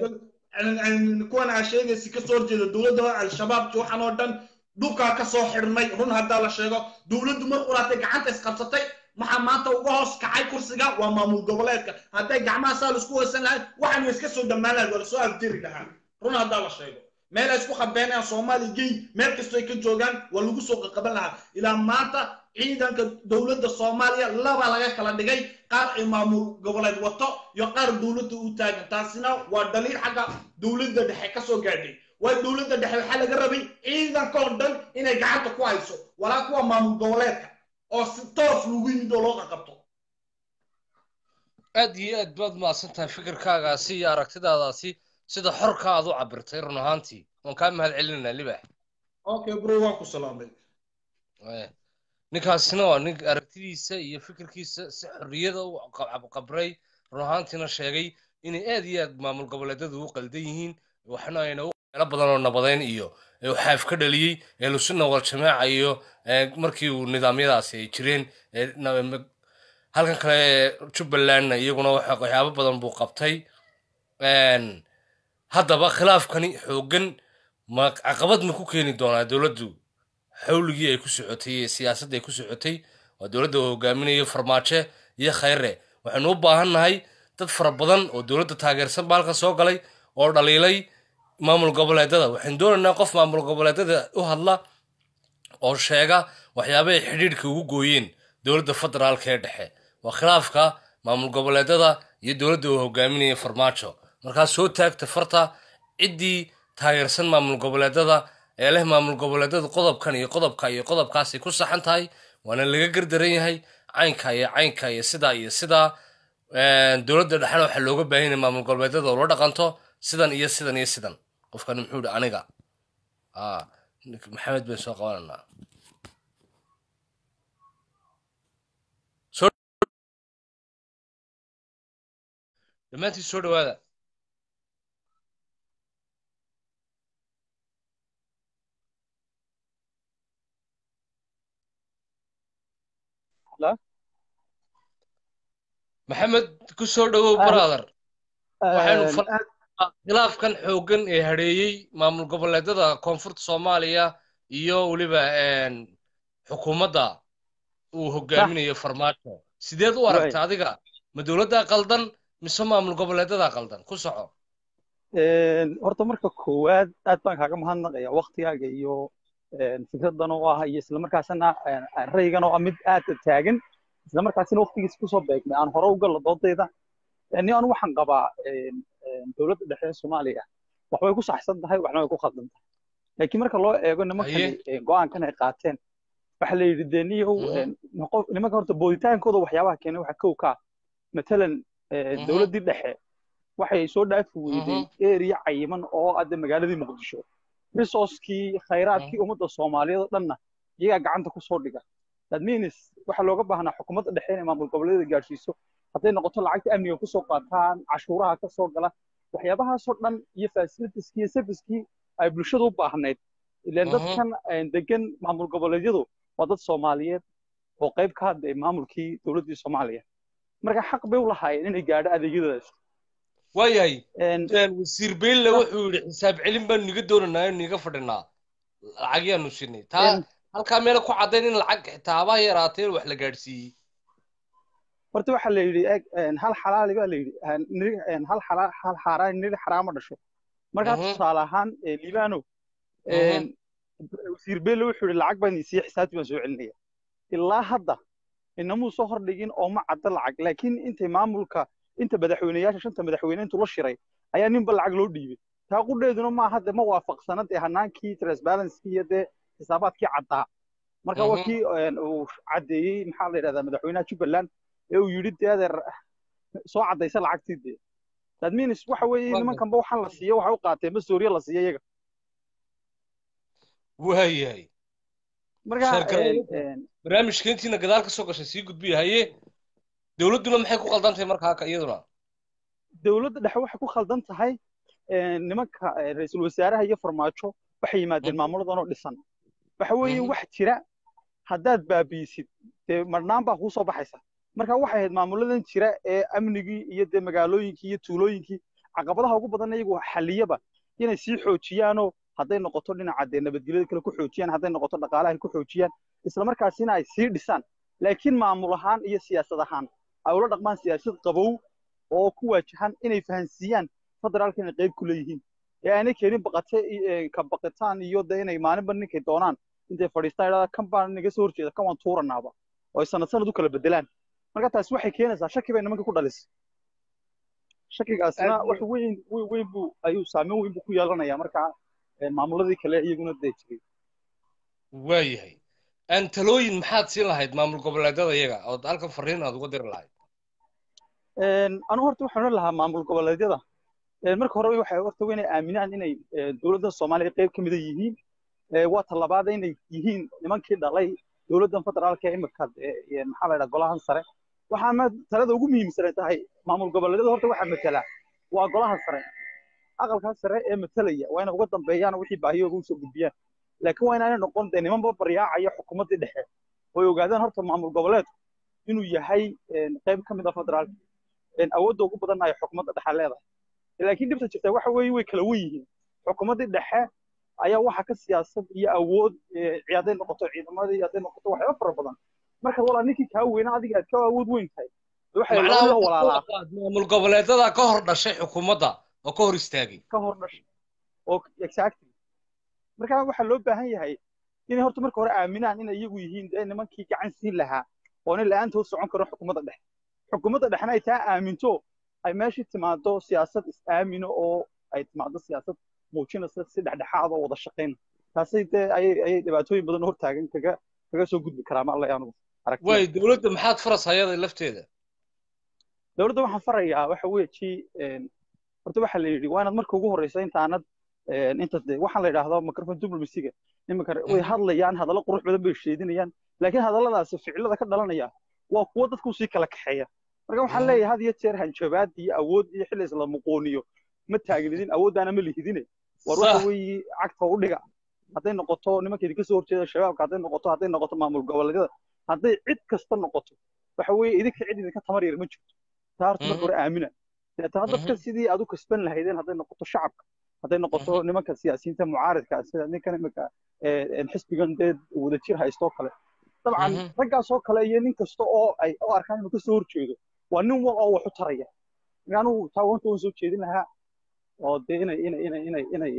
kuwan aa sheegaysi kasoo horjeeda dowladda al-shabaab waxaan oo dhan dhulkaa kasoo xidhnay run haddaa la sheego dowladdu mar quraatay gacanta isqabsatay maxaa maanta uga hoos kacay kursiga waa maamul goboleedka hadday gacmaha saa laisku hoysan lahayd waxaan iska soo dhammaan lahayd waa lasoo afdiri lahaa run haddaa la sheego meel ay isku qabeenayaan soomaali gey meel kastoo ay ka joogaan waa lagu soo qaqaban lahaa ilaa maanta ciidanka dowladda soomaaliya laba laga kala dhigay qaar ay maamul goboleed wato iyo qaar dowladda u taagan taasina waa dhaliil xagga dowladda dhexe kasoo gaadhay waa dowladda dhexe waxaa laga rabay ciidanka oo dhan inay gacanta ku hayso walaa kuwa maamul goboleedka oo si toos lagu yimid oo loo qaqabto aad iyo aad baad mahadsan tahay fikirkaagaasi iyo aragtidaadaasi sida xorka aad u cabirtay run ahaantii waan kaa mahad celinaynaa libax okay bro waan ku salaamay Eh, ninkaasina waa nin aragtidiisa iyo fikirkiisa si xorriyada u qab- qabray run ahaantiina sheegay inay aad iyo aad maamul goboleedyadu u qaldan yihiin waxna ayna u meelo badan oo nabadeyn iyo ee uu xaaf ka dhaliyey ee lusunna wal jamaaca iyo ee markii uu nidaamyadaasi ay jireen ee na- ma- halkan kale ee jubbalandna iyaguna waxa- waxyaabo badan buu qabtay Een, haddaba khilaafkani xooggan ma caqabad ma ku keeni doonaa dowladdu xawligii ay ku socotay iyo siyaasadda ay ku socotay waa dowladda uu hogaaminayo farmaajo iyo khayre waxaynu u baahan nahay dad fara badan oo dowladda taageersan baa halka soo galay oo dhaliilay maamul goboleedada waxaynu doonaynaa qof maamul goboleedada u hadla oo sheega waxyaabahay xidhiidhka ugu gooyeen dowladda federaalka ee dhexe waa khilaafka maamul goboleedada iyo dowladda uu hogaaminayo farmaajo markaa soo taagta farta ciddii taageersan maamul goboleedada ee leh maamul goboleedada qodobkan iyo qodobka iyo qodobkaasay ku saxan tahay waana laga gardaran yahay caynka iyo caynka iyo sidaa iyo sidaa dowladda dhexena waxaa looga baahan yahay maamul goboleedada oo la dhaqanto sidan iyo sidan iyo sidan qofkan muxuu yihi aniga ah maxamed bay soo qabananaa dhammaantiin soo dhawaada Hello? maxamed ku soo dhawow brother waxaynu Een, fal- khilaafkan xooggan ee hadheeyey maamul goboleedada koonfurta soomaaliya iyo weliba een, xukuumadda uu hogaaminayo farmaajo sideed u aragta adiga ma dowladdaa qaldan mise maamul goboleedadaa qaldan ku soco een, horta marka koowaad aad baan kaaga mahadnaqaya waktigaaga iyo een, fikradan oo ah iyo islamarkaasna een, raygan oo ah mid aad u taagan islamarkaasina waktigiisa kusoo beegmay aan hore u galo doodayda ni anu waxaan qabaa een, een, dowladda dhexe ee soomaaliya waxbay ku saxsan tahay waxna way ku khaldan tahay laakiin marka loo eego nimankani go-aankan ay qaateen waxa la yidhi dee niyow nimanka horta booditaankooda waxyaabaha keenay waxa kow ka matalan dowladdii dhexe waxay soo dhaafi weyday area cayiman oo adde magaaladii muqdisho resourcekii khayraadkii ummadda soomaaliyeed oo dhanna iyagaa gacanta ku soo dhiga that means waxaa looga baahnaa xukuumadda dhexe inay maamul goboleedyada gaadhsiiso hadday noqoto lacagta amniga kusoo qaataan cashuuraha ka soo gala waxyaabahaasoo dhan iyo fasilitiskii iyo servicekii ay bulshadu u baahnayd ilaan dadkan degan maamul goboleedyadu waa dad soomaaliyeed oo qayb ka hadlay maamulkii dowladdii soomaaliya marka xaq bay u lahaayeen inay gaadho adeegyadaas waayahay wasiir beyle wuxuu yidhi xisaab celin baanu niga doonaynaa inu niga fadhinaa lacag yaanu sinay taa halkaa meela ku caddayn in lacag xitaabaha yaraatee wax la gaadhsiiyey horta waxaa la yidhi hal xalaali baa la yidhi hal hal xaaraan niri xaraama dhasho markaa tusaale ahaan liibano wasiir beelle wuxuu yidhi lacag baan isiiye xisaabtii baan soo celinaya ilaa hadda inamuu soo hordhigin oo ma cadda lacag laakiin intay maamulka inta madaxweyneyaasha shanta madaxweyne intuu la shiray ayaa ninba lacag loo dhiibay taa qudheeduna maaha de ma waafaqsana dee hanaankii transparencekii iyo dee xisaabaadkii caddaa marka waa kii uu caddeeyey maxaa la yidhahdaa madaxweynaha jubbaland ee uu yidhi dee adeer soo caddaysa lacagtii dee that means waxa weeye nimankanba waxaan la siiyo waxay u qaateen masooriya la siiyo iyaga waayahay marka barnaamijka intiina gadaal ka soo gashay sii gudbiya haye dowladduna maxay ku qaldan tahay markaa iyaduna dowladda dhexe waxay ku khaldan tahay nimanka ra-iisul wasaaraha iyo farmaajo waxay yimaadeen maamuladan oo dhisan waxa weeye wax jira haddaad baabiisid dee marnaan baa kuu soo baxaysa marka waxay ahayd maamuladan jira ee amnigii iyo dee magaalooyinkii iyo tuulooyinkii caqabadaha ugu badan iyagu xaliyaba inay sii xoojiyaanoo hadday noqoto dhinaca dee nabadgelyada kale ku xoojiyaan hadday noqoto dhaqaalaha ku xoojiyaan isla markaasina ay sii dhisaan laakiin maamul ahaan iyo siyaasad ahaan ay ula dhaqmaan siyaasad qabow oo ku waajahan inay fahansiiyaan federaalka inay qayb ku leeyihiin ee aanay keenin baqate ka baqitaan iyo de inay maalinba ninkay doonaan intay fadhiistaan idhahdaa kan baan naga soo horjeeda kan waan tuuranaaba oo ay sanad sanad u kala bedelaan marka taasi waxay keenaysaa shaki bay nimanka ku dhalisay shakigaasna wax weyn weyn weyn buu ayuu saameyn weyn buu ku yeelanayaa markaa maamuladii kale iyaguna dee jiray waayahay aan talooyin maxaad siin lahayd maamul goboleedyada iyaga ood halkan fariin aad uga diri lahayd anu horta waxaan oran lahaa maamul goboleedyada marka hore waxay horta waa inay aaminaan inay dowladda soomaaliya qayb ka mida yihiin waa talabaad inay yihiin nimankii dhalay dowladdan federaalka ee imika maxaa la yidhaha golahan sare waxaa talada ugu muhiimsan tahay maamul goboleedyada horta waxaa matala waa golaha sare aqalkaa sare ee matalaya waa inay uga dambeeyaan wixii baahiyooga usoo gudbiyaan laakiin waa inaanay noqon dee nimanba baryaacaya xukuumaddii dhexe oy ogaadaan horta maamul goboleedku inuu yahay qayb ka mid a federaalka awoodda ugu badan ay xukuumadda dhexe leedahay laakiin dhibta jirta waxa weeye way kala wen yihiin xukuumaddii dhexe ayaa waxa ka siyaasad iyo awood hadday noqoto ciidamadii hadday noqoto waxyaaba fara badan marka walaa ninkii kaa weynaa adiga aad ka awood weyn tahay macnaha walaalaa maamul goboleedyada ka hor dhashay xukuumadda oo ka hor istaagay ka hor dhashay oo exactly marka waxaa loo baahan yahay inay horta marka hore aaminaan inay iyagu yihiin dee nimankii gacan siin lahaa oo nin la-aantood socon karo xukuumadda dhexe xukuumadda dhexena ay taa aaminto ay meeshii timaado siyaasad is-aamino oo ay timaado siyaasad muujinaysa si dhexdhexaad oo wada shaqayn taasay dee ayay ayay dhibaatooyin badan hortaagan kaga kaga soo gudbi karaa ma alla anugu way dowladda maxaad faras hayada lafteeda dowladda waxaan farayaa waxa weeji horta waxaa la yidhi waa inaad marka ugu horreysa intaanad inta waxaan la yidhaahdo microphone diplomacyga iminka way hadlayaan hadallo qurux badan bay sheedinayaan laakiin hadalladaasi ficilada ka dhalanaya waa kuwo dadku sii kala kaxeeya marka waxaan leeyahay had iyo jeer hanjabaad iyo awood iyo xilli isla muqooniyo ma taagnidin awooddaana ma lihidine war waxa weeye cagta u dhiga hadday noqoto nimankeedi kasoo horjeeda shabaabka hadday noqoto hadday noqoto maamul goboleedyada hadday cid kasta noqoto waxa weeye idinka cid idinka tamar yar ma jirto taa horta marka hore aamina deetana dadka sidii aad u kasban lahaydeen hadday noqoto shacabka hadday noqoto nimanka siyaasiyiinta mucaaridka sida ninkan imika xisbigan dee wadajir haystoo kale dabcan raggaasoo kale iyo nin kasta oo ay u arkaan inuu kasoo horjeedo waa nin wal oo wax u taraya anugu taa wanta waan soo jeedin lahaa oo dee inay inay inay inay inay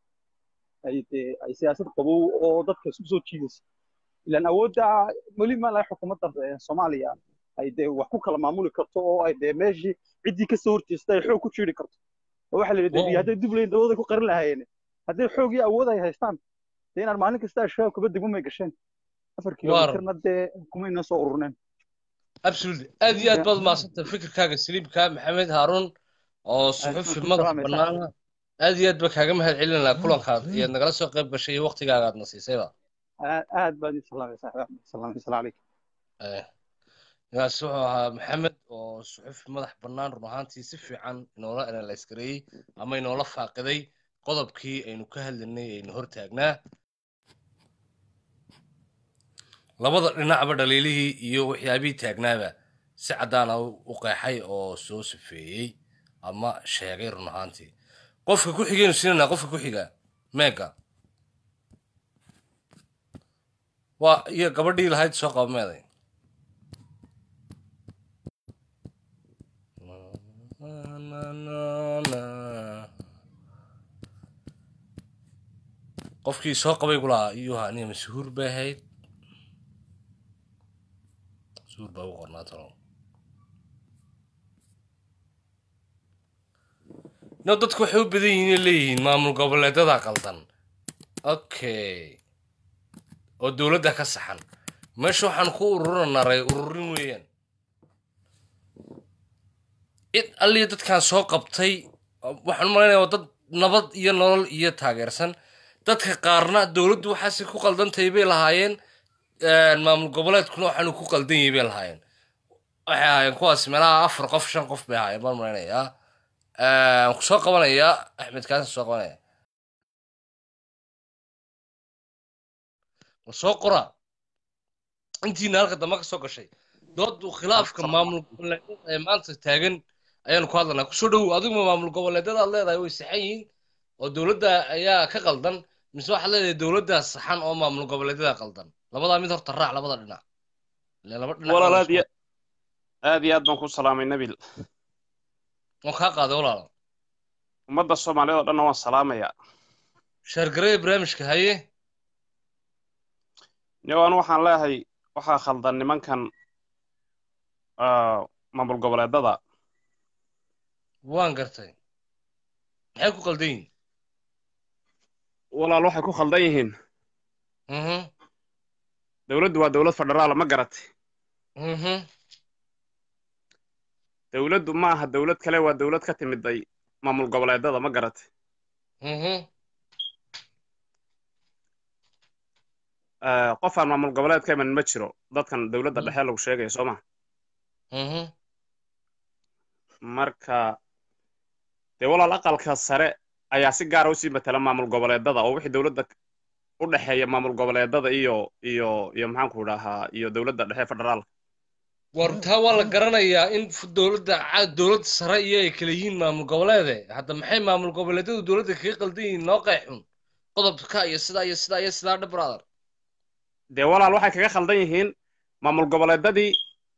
ay dee ay siyaasad qabow oo dadka isku soo jiidaysa ilaan awoodda weli ma laha xukuumadda soomaaliya ay dee wax ku kala maamuli karto oo ay dee meeshii ciddii kasoo horjeesta ay xoog ku jiiri karto oo waxaa la yidhi Wow. debiya hadday dib leyn dawada ku qarin lahaayeen hadday xoog iyo awood ay haystaan dee inaan maalin kasta al-shabaab kaba degmo may gasheen afar kilomitirna dee kumayna soo ururneen absolutely aad iyo aad baad mahadsantahay fikirkaaga saliibka maxamed haaruun oo suxufi ku madax salaamaysaa. bannaana aad iyo aad baa kaaga mahad celinaa kulankaad iyo nagala soo qayb gashay iyo waqtigaaga aad na siisayba aad aad baad ii salaamaysaa salaam salaam calaykum Eh, ninkaas wuxuu ahaa maxamed oo suxufi madax bannaan run ahaantii si fiican inoola analyse gareeyey ama inoola faaqiday qodobkii aynu ka hadlaynay aynu hortaagnaa labada dhinacba dhaliilihii iyo waxyaabihii taagnaaba si caddaana u qeexay oo soo safeeyey ama sheegay run ahaantii qofka ku xigaynu siinanaa qofka ku xiga meega waa iyo gabadhii lahayd soo qaba meeday qofkii soo qabay gu lahaa iyuu ahaa aniga masuhuur bay ahayd masuhuur baa ugu qornaa talo no dadku waxay u badan yihiin inay leeyihiin maamul goboleedada qaldan okay oo dowladda ka saxan meesha waxaan ku ururanaray ururin weeyaan cid alliya dadkaan soo qabtay waxaan u malaynayaa waa dad nabad iyo nolol iyo taageersan dadka qaarna dowladdu waxaase ku qaldantahay bay lahaayeen maamul goboleedkuna waxaanu ku qaldan yahay bay lahaayeen waxay ahaayeen kuwaas meelaha afar qof shan qof bay ahaayeen baan malaynayaa waan ku soo qabanayaa axmed kaasin soo qabanaya war soo qora intiina halka dambe ka soo gashay doodu khilaafka maamul goboleedyada ee maanta taagan ayaanu ku hadlanaa kusoo dhowow adiguma maamul goboleedyada aad leedahay way saxan yihiin oo dowladda ayaa ka qaldan mise waxaad leedahay dowladdaa saxan oo maamul goboleedyada qaldan labadaa mid horta raac labada dhinac ile laba dhinac walaal aad iyo aad iyo aad baan ku salaamay nabil waan kaa qaaday walaalo ummadda soomaaliyeed oo dhanna waan salaamayaa sheergaraya barnaamijka haye niyo anu waxaan leeyahay waxaa khaldan nimankan maamul goboleedada waan gartay maxay ku qaldan yihiin walaal waxay ku khaldan yihiin dowladdu waa dowlad federaala ma garatay dowladdu ma aha dowlad kale waa dowlad ka timiday maamul goboleedada ma garatay qof aan maamul goboleed ka iman ma jiro dadkan dowladda dhexe lagu sheegaya soo ma marka dee walaal aqalka sare ayaa si gaara usii matala maamul goboleedada oo wixii dowladda u dhexeeya maamul goboleedada iyo iyo iyo maxaanku dhahaa iyo dowladda dhexe federaalka war taa waa la garanayaa in dowladda dowladda sare iyo ay kala yihiin maamul goboleede hadda maxay maamul goboleedyadu dowladda kaga qaldan yihiin noo qeexun qodobka iyo sidaa iyo sidaa iyo sidaa dhe brother dee walaal waxay kaga khaldan yihiin maamul goboleedadii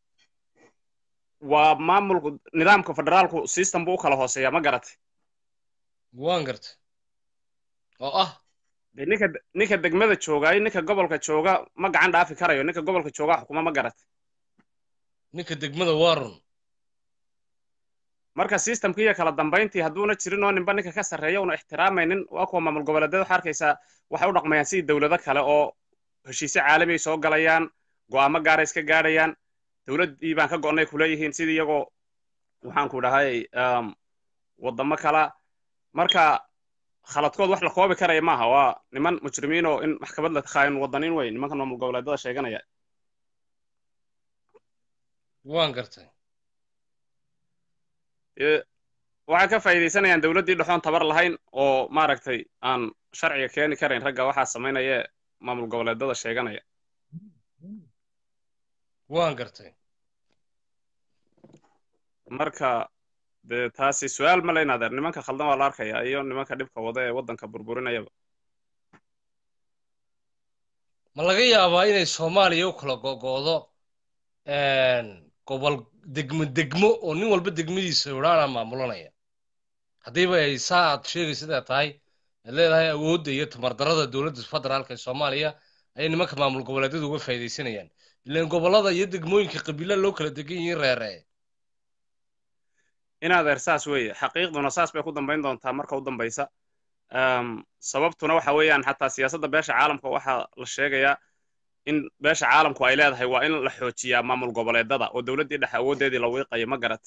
waa maamul nidaamka federaalku system buu u kala hooseeyaa ma garatay waan gartay oo ah dee ninka ninka degmada joogaay ninka gobolka jooga ma gacan dhaafi karayo ninka gobolka joogaa xukuma ma garatay ninka degmada waa run marka systemkii iyo kala dambayntii hadduuna jirin oo ninba ninka ka sarreeya una ixtiraamaynin waa kuwa maamul goboleedyada waxaa arkaysaa waxay u dhaqmayaan sidii dowlado kale oo heshiisyo caalami ay soo galayaan go'aamo gaara iska gaadhayaan dowladdii baan ka go'nay kuleeyihiin sidii iyagoo waxaanku dhahay waddamo kala marka khaladkood wax la koobi karaya maaha waa niman mujrimiin oo in maxkamad la khaayin wadaniin wey nimankan maamul goboleedada sheeganaya waan gartay waxay ka faa'iidaysanayaan dowladdii dhexoon tabar lahayn oo maaragtay aan sharciga keeni karayn ragga waxaa samaynaya maamul goboleedada sheeganaya waan gartay marka dee taasi su-aal ma leyn adeer nimanka khaldan waa la arkaya iyo nimanka dhibka wada ee waddanka burburinayaba ma laga yaabaa inay soomaaliya u kala gogo'do gobol degmo degmo oo nin walba degmadiisa idhaana maamulanaya haddiiba ay saa aad sheegaysidaa tahay aad leedahay awoodda iyo tamardarada dowladda federaalka ee soomaaliya ayay nimanka maamul goboleedyadu uga faa'iidaysanayaan ilaan gobollada iyo degmooyinka qabiila loo kala degan yihiin reere in adeer saas weeye xaqiiqduna saas bay ku dambayn doontaa marka u dambaysa Em, sababtuna waxa weeyaan xataa siyaasadda beesha caalamka waxaa la sheegayaa in beesha caalamku ay leedahay waa in la xoojiyaa maamul goboleedada oo dowladdii dhexe awooddeedii la wiiqayo ma garatay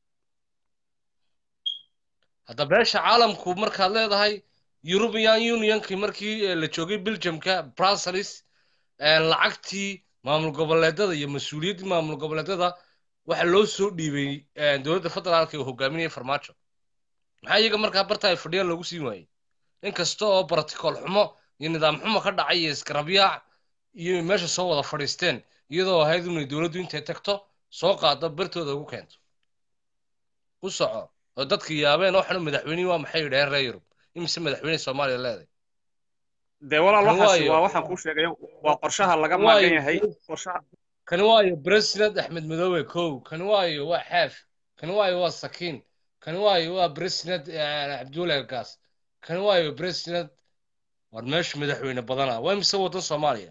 hadda beesha caalamku markaad leedahay european unionkii markii eh, la joogay belgiumka brussels eh, lacagtii maamul goboleedada iyo mas-uuliyaddii maamul goboleedada waxa loo soo dhiibay eh, dowladda federaalka ee hogaaminaya farmaajo maxaa iyaga markaa barta ay fadhiyaan loogu siin waayey inkasta oo brotocool xumo iyo nidaam xumo ka dhacay iyo isgarabyaac iyo meesha soo wada fadhiisteen iyadoo ahayd inay dowladdu intay tagto soo qaado bartooda ugu keento ku soco oo dadka yaabeen waxanu madaxweynihii waa maxay yidhaheen reer yurub imise madaxweyne soomaaliya leeday dee walaal Kan waxaasi waayo- waa waxaan kuu sheegayo waa qorshaha laga Waayo- maagan yahay qorshaha kani waayo president axmed madoobe kow kani waayo waa xaaf kani waayo waa sakiin kani waayo waa president eh, cabdullahi gaas kani waayo president war meesha madaxweyne badana waa imise wadan soomaaliya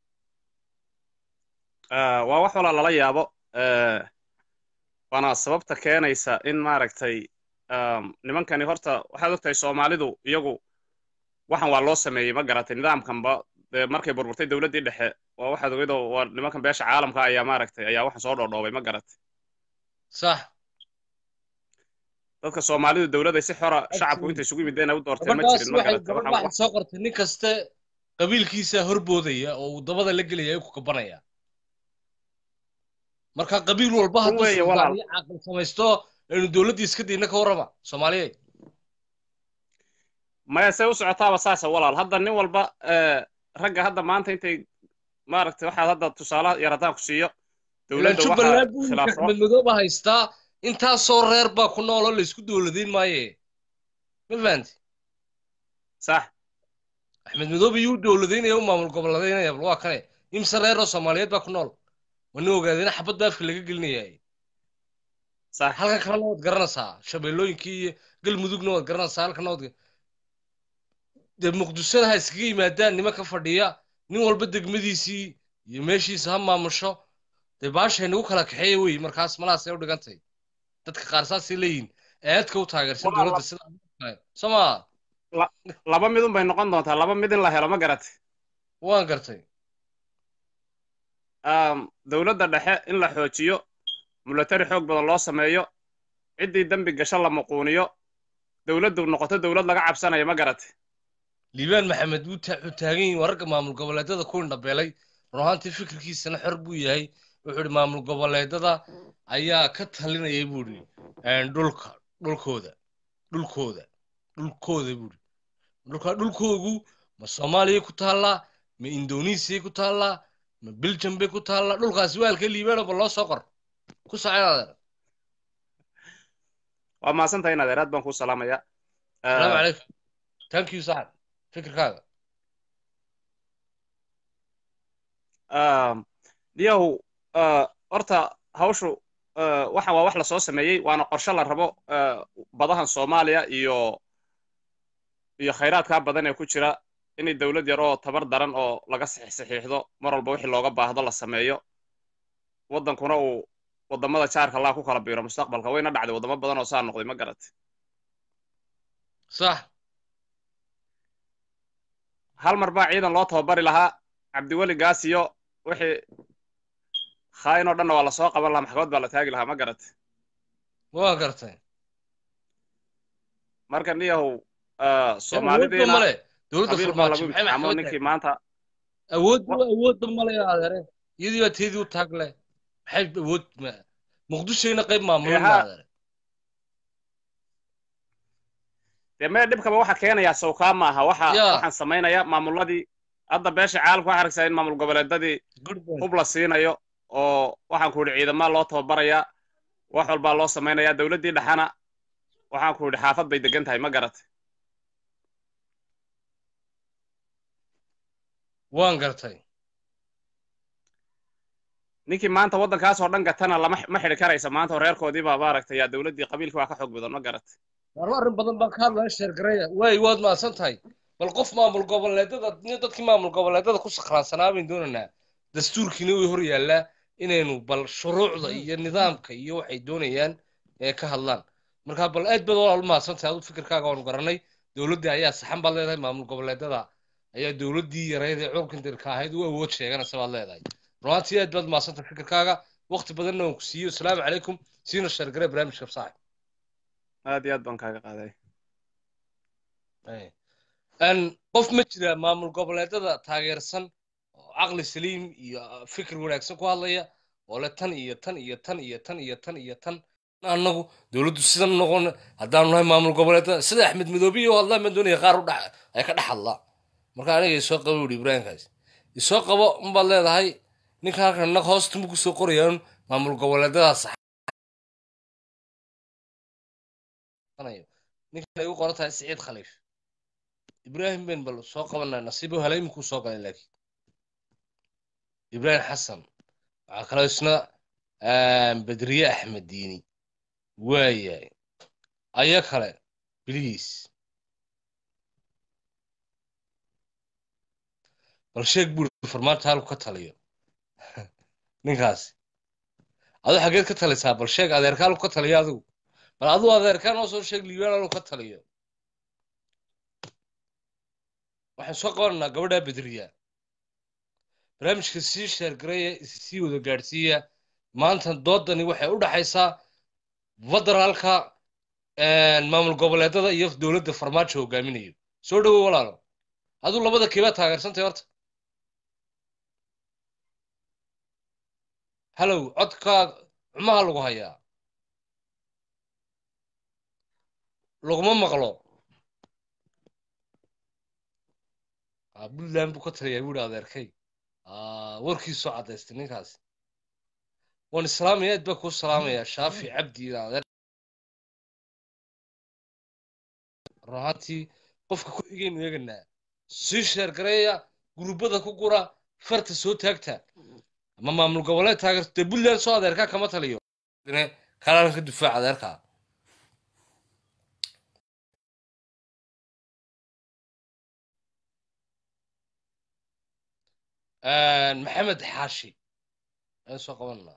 Ah, waa wax walaa lala yaabo Eh, waana sababta keenaysa in maaragtay um, nimankani horta waxaad ogtahay soomaalidu iyagu waxan waa loo sameeyey ma garatay nidaamkanba dee markay burburtay dowladdii dhexe waa waxaad ogeydoo waa nimankan beesha caalamka ayaa maaragtay ayaa waxan soo dhoodhoobay ma garatay sax dadka soomaalidu dowladday si xora shacabku intay isugu yimideen ay u doorteen ma gabadhaas jirin ma waxay garatay gabadh waxaan waxay soo qortay nin kaste qabiilkiisa horboodaya oo uu dabada la gelaya ku kabanaya marka qabiil walba Run hadduu weeye, walaal. suldaaniyo caaqil samaysto aynu dowladdii iska dayna ka warrama soomaaliyeed maya say u socotaaba saasa walaal hadda nin walba eh, ragga hadda maanta intay maaragtay waxaad hadda tusaalaha yarataan ku siiyo ilaan dowladda jubbaland waxaa buu ninka khilaafsan axmed madoobe haystaa intaasoo reer baa ku nool oo laysku dowladayn maaye ma fahanti sax axmed madoobe yuu dowladaynaya u maamul goboleedaynaya bal waa kane imse reer oo soomaaliyeed baa ku nool wana ogaadeen xabad baa afka laga gelinaya sax halkan kalena waad garanaysaa shabeellooyinkii iyo galmudugna waad garanaysaa halkana waad dee muqdishada ha iskaga yimaadaan niman ka fadhiya nin walba degmadiisii iyo meeshiisa ha maamusho dee baashay nagu kala kaxeeya wey markaas malahaasay u dhigantay dadka qaar saasay leeyihin aadka u taageersan Walaal, dowladda sida kale soo maa laba midun bay noqon doontaa laba mid in la helo ma garatay waan gartay um, dowladda dhexe in la xoojiyo mulatari xoog badan loo sameeyo ciddii dembi gasho la muquuniyo dowladdu noqoto dowlad laga cabsanayo ma garatay liibaan maxamed wuu ta- wuxuu taagan yihin wararka maamul goboleedada ku indhabeelay run ahaantii fikirkiisana xor buu yahay wuxuu ihi maamul goboleedada ayaa ka talinayay buu ihi dhulka dhulkooda dhulkooda dhulkooda buu ihi dhulka dhulkoogu ma soomaaliya ku taallaa ma indonesiya ku taallaa ma belgium bay ku taallaa dhulkaasi waa halkee liibaanoba loo soo qor ku soconaadeen waa mahadsantahay in adeer aad baan kuu salaamayaa salaamu calaykum thank you saxan fikirkaaga diyahu horta hawshu uh, waxa waa wax lasoo sameeyey waana qorshe la rabo uh, badahan soomaaliya iyo iyo khayraadkaa badan ee ku jira inay dowlad yar oo tabar daran oo laga saxiix saxiixdo mar walba wixii looga baahdo la sameeyo waddankuna uu waddamada jaarka laa ku kala biiro mustaqbalka wayna dhacday waddamo badan oo saa noqday ma garatay sax hal mar baa ciidan loo tababari lahaa cabdiweli gaas iyo wixii khaayin oo dhanna waa lasoo qaban lahaa maxkamad baa la taagi lahaa ma garatay waa gartay marka niyahow awoodba soomaalideena male dowladda qabiil baa farmaajo lagu maxay imtixaamo maxkamad ninkii maanta awoodba awoodba male adeere iyadii baa teedii u taag leh maxay awood ma- muqdishoyna qayb maamulin Eha. ma adeere dee mee dhibkaba waxa keenayaa sawkaa ma aha waxa Ya. waxaan samaynaya maamuladii hadda beesha caalamka waxaa argaysaa in maamul goboleedadii good point hub la siinayo oo waxaan ku yidhi ciidamaa loo tababarayaa wax walbaa loo samaynayaa dowladdii dhexana waxaan ku yidhi xaafad bay degan tahay ma garatay waan gartay ninkii maanta waddankaas oo dhan gatana lama ma xidhi karaysa maanta oo reerkoodiibaa maaragtay yaa dowladdii qabiilkii waa ka xoog badan ma garatay warba arrin badan baan ka hadlaya sheergaraya way waad mahadsan tahay bal qof maamul goboleedada nin dadkii maamul goboleedada ku sakhraansanaa baynu doonaynaa dastuurkiina way hor yaallaa inaynu bal shuruucda iyo nidaamka iyo waxay doonayaan ee ka hadlaan marka bal aad baad walaal u mahadsantahay adu fikirkaaga waanu garanay dowladdii ayaa saxan baad leedahay maamul goboleedada ayaa dowladdii yareyd ee curkandirka ahayd u awood sheeganaysa baad leedahay runaantii aad baad mahadsantahay fikirkaaga waqti badanna waan ku siiyo asalaamu calaykum siina sheergare barnaamijka saaxib aad iyo aad baan kaaga qaaday n qof ma jira maamul goboleedada taageersan oo caqli saliim iyo fikir wanaagsan ku hadlaya oo le tan iyo tan iyo tan iyo tan iyo tan iyo tan annagu dowladdu sidan noqon haddaanu nahay maamul goboleedada sida axmed midoobiya oo hadlaan baan doonaya qaar u dhex ay ka dhex hadlaa marka aniga isoo qabo yidhi ibraahimkaas isoo qabo unbaad leedahay ninka halkan innaga hoosta ma kusoo qorayaan maamul goboleedadaas ninkan ay u qoran tahay siciid khaliif ibraahim ben bal soo qabanaa nasiibo helay imikuu soo galay laakiin ibraahim xasan waxaa kaloo isna bedriye axmed diini waayahay aya kale bliis bal sheeg buuri farmaanta halku ka taliyo ninkaasi adu xaggeed ka talisaa bal sheeg adeerka halku ka taliyo adigu bal aduu adeerkaan oo soo sheeg liibaan halku ka taliyo waxaan soo qabananaa gabadha bedriya barnaamijka sii sheergaraya sii wada gaadhsiiya maanta doodani waxay u dhaxaysaa federaalka maamul goboleedada iyo dowladda farmaajo hogaaminayo soo dhowow walaalo aduu labada keebaa taageersantay horta halow codkaa xumaha lagu hayaa laguma maqlo puntland buu ka taliyaa buu yihi adeerkay warkiisoo caddaystay ninkaas waan islaamaya aad baa kuu salaamayaa shaafi cabdi adeer run ahaantii qofka ku xigaynu eeganaa sii sheergareeya gurubbada ku gura farta soo taagta ama maamul goboleed taageerto dee puntland soo adeerkaa kama taliyo kalaan ka dufaac adeerkaa maxamed xaashi ayaan soo qabananaa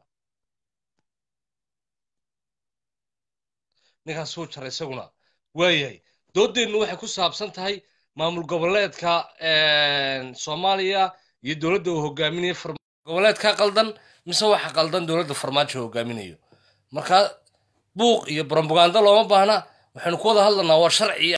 ninkaas suu jaray isaguna waayahay doodeennu waxay ku saabsan tahay maamul goboleedka soomaaliya iyo dowladda uu hogaaminayo goboleedka qaldan mise waxa qaldan dowladda farmaajo hogaaminayo marka buuq iyo brobaganda looma baahna waxaynu ku wada hadlanaa waa sharci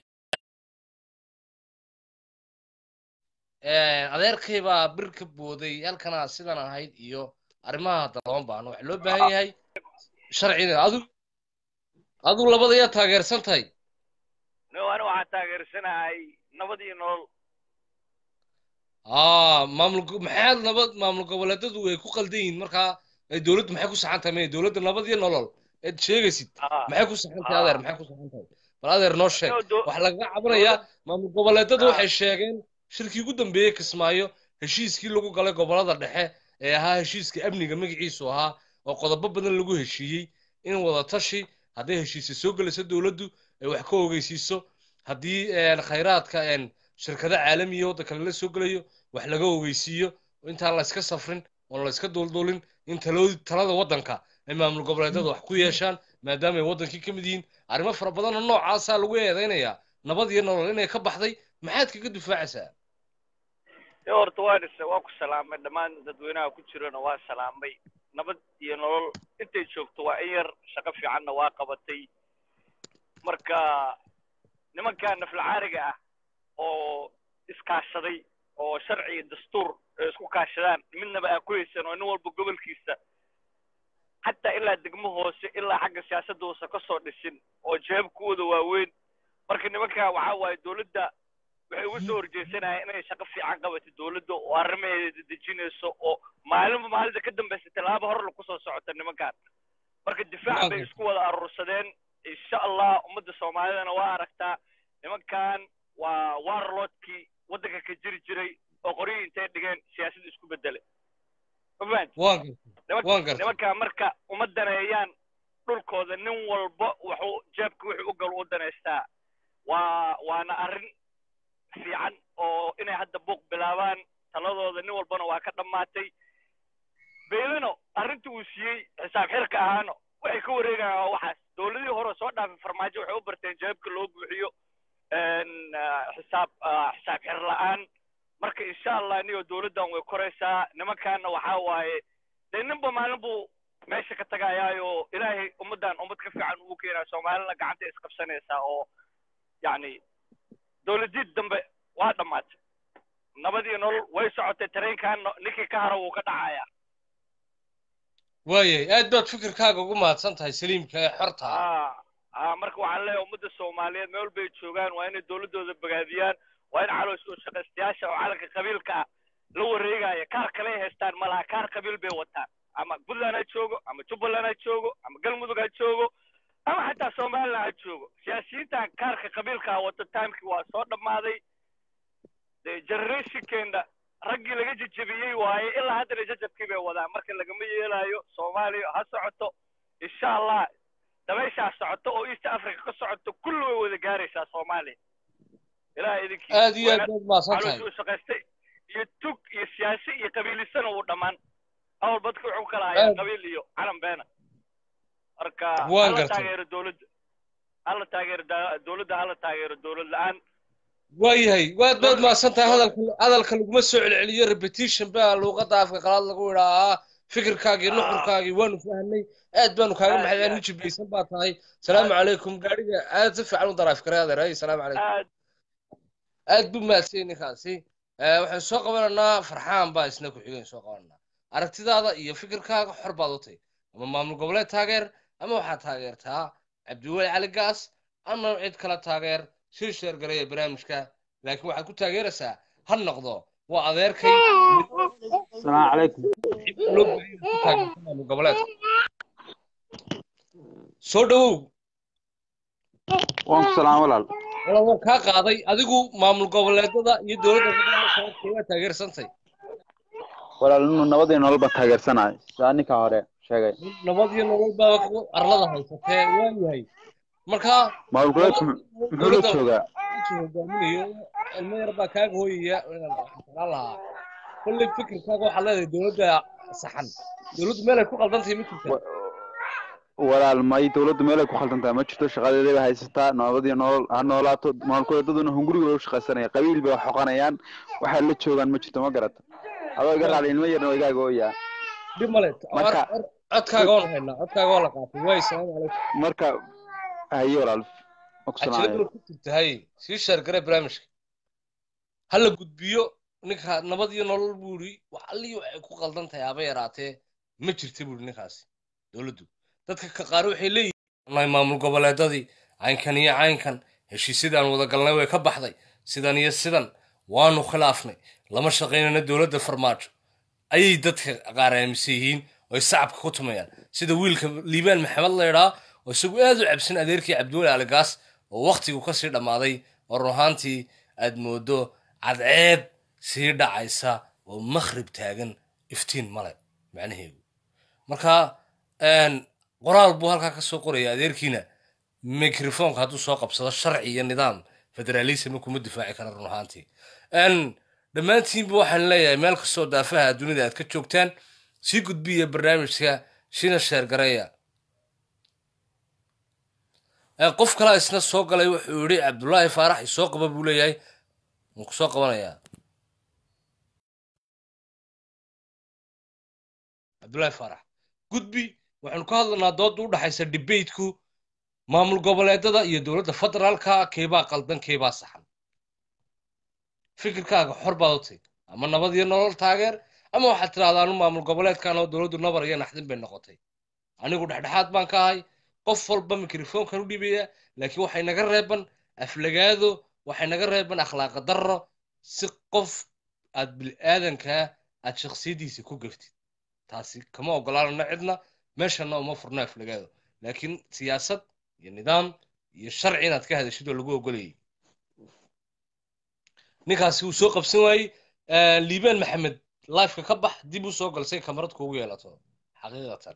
adeerkay baa bir ka booday halkana sidan ahayd iyo arrimaha hadda looma baahno waxaa loo baahan yahay sharcina adu adu labada yaa taageersan tahay no ani waxaan taageersanahay nabad iyo nolol aa maamul maxaa nabad maamul goboleedadu ay ku qaldan yihiin markaa ay dowladdu maxay ku saxan tahay may dowladda nabad iyo nolol eed sheegaysid maxay ku saxan tahay adeer maxay ku saxan tahay bal adeer noo sheeg waxaa lagaga cabanayaa maamul goboleedadu waxay sheegeen shirkii ugu dambeeyey kismaayo heshiiskii lagu galay gobolada dhexe ee ahaa heshiiska amniga magaciisu ahaa oo qodobo badan lagu heshiiyey in wadatashi hadday heshiisya soo gelayso dowladdu ay wax ka ogeysiiso haddii khayraadka shirkado caalamiya waddanka lala soo gelayo wax laga ogeysiiyo intaan la iska safrin oon la iska duulduulin in talada waddanka ay maamul goboleedada wax ku yeeshaan maadaama ay waddankii ka mid yihiin arrimo fara badanoo noocaasaa lagu eedaynayaa nabad iyo nolol inay ka baxday maxaad kaga difaacaysaa e horta waan is waa ku salaamay dhammaan dadweynaha ku jirana waa salaamay nabad iyo nolol intay joogto waa in yar shaqo fiicanna waa qabatay marka nimanka naflacaariga ah oo iskaashaday oo sharci iyo dastuur ay isku kaashadaan midnaba aan ku haysan oo nin walba gobolkiisa xataa ilaa degmo hoose ilaa xagga siyaasadda uusa ka soo dhisin oo jeebkooda waaweyn marka nimanka waxaa waaye dowladda waxay uga soo horjeesanayaan inay shaqo fiican qabato dowladda oo arrimaheeda dejinayso oo maalinba maalinta ka dambaysa tallaabo hor lagu soo socota nimankan marka difaac bay isku wada aruursadeen insha allah ummadda soomaalidana waa aragtaa nimankan waa warlordkii waddanka ka jiri jiray oo qoryihii intay dhigeen siyaasadda isku bedelay nimanka marka uma daneeyaan dhulkooda nin walba wuxuu jeebka wuxuu u gal u danaystaa waa waana arrin fiican oo inay hadda buuq bilaabaan taladooda nin walbana waa ka dhammaatay beelano arrinta uu siiyey xisaab xirka ahaano waxay ka wareegayaan waa waxaas dowladihii hore soo dhaafay farmaajo waxay u barteen jawaabka loo buuxiyo een, ah, xisaab ah, xisaab xir la'aan marka insha allah niyo dowladdan way koraysaa nimankaana waxaa waaye dee ninba maalin buu meesha ka tagayaayo ilaahay ummaddan ummad ka fiican ugu keenaya soomaalina gacanta isqabsanaysaa oo yacni dowladid dambe waa dhammaatay nabad iyo nolol way socotay tareenkan ninkii ka hara wuu ka dhacayaa waayay aad baad fikirkaaga ugu mahadsan tahay saliimka ee xorta ah ah ah marka waxaan leeyahay ummadda soomaaliyeed meel bay joogaan waa inay dowladdooda bogaadiyaan waa in caloos oo shaqaystayaasha oo calanka qabiilka ah la wareegaya kaar kale ay haystaan ma laha kaar qabiil bay wataan ama puntland ha joogo ama jubbaland ha joogo ama galmudug ha joogo ama xataa somaliland ha joogo siyaasiyiinta kaarka qabiilka ah wata timekii waa soo dhammaaday dee generationkeena raggii laga jejebiyey waaye ilaa haddana jajabkii bay wadaan marka lagama yeelayo soomaaliya ha socoto insha allah dabayshaa socoto oo east africa ka socoto kulli way wada gaaraysaa soomaaliya ilaah idinkii aad iyo aad baad mahadsan tahay calooshu shaqaystay iyo tug iyo siyaasi iyo qabiilisana wuu dhammaan awal badka wuxuu kala hayaa Aad. qabiil iyo calan beena marka Waan hala gartay. taageero dowladda hala taageero da- dowladda hala taageero dowlad la-aan waayahay waad baad mahadsan tahay hadalka hadalka laguma soo celceliyo repetition baa luuqadda afka qalaad lagu idhaahaa fikirkaagii nuxurkaagii waanu fahnay aad baanu kaaga Aad maxay iyo nin jibaysan baa tahay salaamu calaykum gaadhiga aad si fiican u daraaf karay adeeray salaamu calaykum aad aad buu mahadsan ninkaasi Eh, waxaan soo qabanaynaa farxaan baa isna ku xigeen soo qabananaa aragtidaada iyo fikirkaaga xor baad u tahay ama maamul goboleed taageer ama waxaad taageertaa cabdiweli cali gaas ama cid kale taageer sii sheergareeya barnaamijka laakiin waxaad ku taageeraysaa ha noqdo waa adeerkay السلام عليكم loo baahan yahay ku taageerta maamul goboleedka soo dhawow وانكم سلام ولا wala waan kaa qaaday adigu maamul goboleedada iyo dowladda federaalka waa taageersantay ولا إنه نبضي نولب تاجر سنة سأني كهارة شيء nabad iyo nolol baaba ku arlada haysatee waa yahay marka ما بقول لك محلو شوقة intuu hogaaminayo ilmo yar baa kaaga hooyaya inaan lahaa kolley fikirkaaga waxaad leedahay dowladda saxan dowladdu meel ay ku qaldantahay ma jirta ولا الماي دولة ميلا كخلتن تام شفتوا شغال اللي بهايستا نبضي نول هنولاتو ما كل دودنا هنقولي ولا شغال سنة قبيل بحقانيان وحل شوقة ما شفتوا ما قرأت هذا قال على إنه يرنو يجا جويا dhib male marka codkaaga waan haynaa codkaaga waa la qaatay waay salaamu calaykum marka hayo walaal cajaladu ku jirtahay sii sheergare barnaamijka ha la gudbiyo ninka nabad iyo nolol buu yidhi wax allii waxay ku qaldan tahay haba yaraatee ma jirta buu yidhi ninkaasi dowladdu dadka ka qaar waxay leeyihiin maamul goboleedadii caynkan iyo caynkan heshiisyadaan wada galnay way ka baxday sidan iyo sidan waanu khilaafnay lama shaqaynana dowladda farmaajo ayay dadka qaar aaminsan yihiin oo ay sacabka ku tumayaan sida wiilka liibaan maxamed la idhaa oo isagu aad u cabsan adeerkii cabdiweli aligaas oo wakhtigu ka sii dhammaaday oo run ahaantii aad moodo cadceed sii dhacaysa oo makhrib taagan iftiin male macnaheedu marka qoraal buu halkaa ka soo qoraya adeerkiina mikrofoonka hadduu soo qabsado sharci iyo nidaam federaalism kuma difaaci kara run ahaantii dhammaantiinba waxaan leeyahay meel kastoo daafaha dunida aad ka joogtaan sii gudbiya barnaamijka shina sheergareeya qof kalaa isna soo galay wuxuu yidhi cabdullaahi faarax isoo qaba buu leeyahay waan ku soo qabanayaa cabdullaahi faarax gudbi waxaanu ka hadlanaa doodda u dhaxaysa debateku maamul goboleedada iyo dowladda federaalka keebaa qaldan keebaa saxan fikirkaaga xor baad u tahy ama nabad iyo nolol taageer ama waxaad tidhahdaa anu maamul goboleedkan oo dowladdu nabar iyo naxdin bay noqotay anigu dhexdhexaad baan ka ahay qof walba mikrofoonkan u dhibaya laakiin waxay naga reeban aflagaado waxay naga reeban akhlaaqa darro si qof aad bil'aadankaa aad shakhsiyaddiisa ku gaftid taasi kama ogolaanano cidna meeshana uma furno aflagaado laakiin siyaasad iyo nidaam iyo sharci inaad ka hadashid oo lagu ogolayay ninkaasi uu soo qabsan waayey liibaan maxamed lifeka ka bax dib u soo galsay kamarad kuugu yeelato xaqiiqatan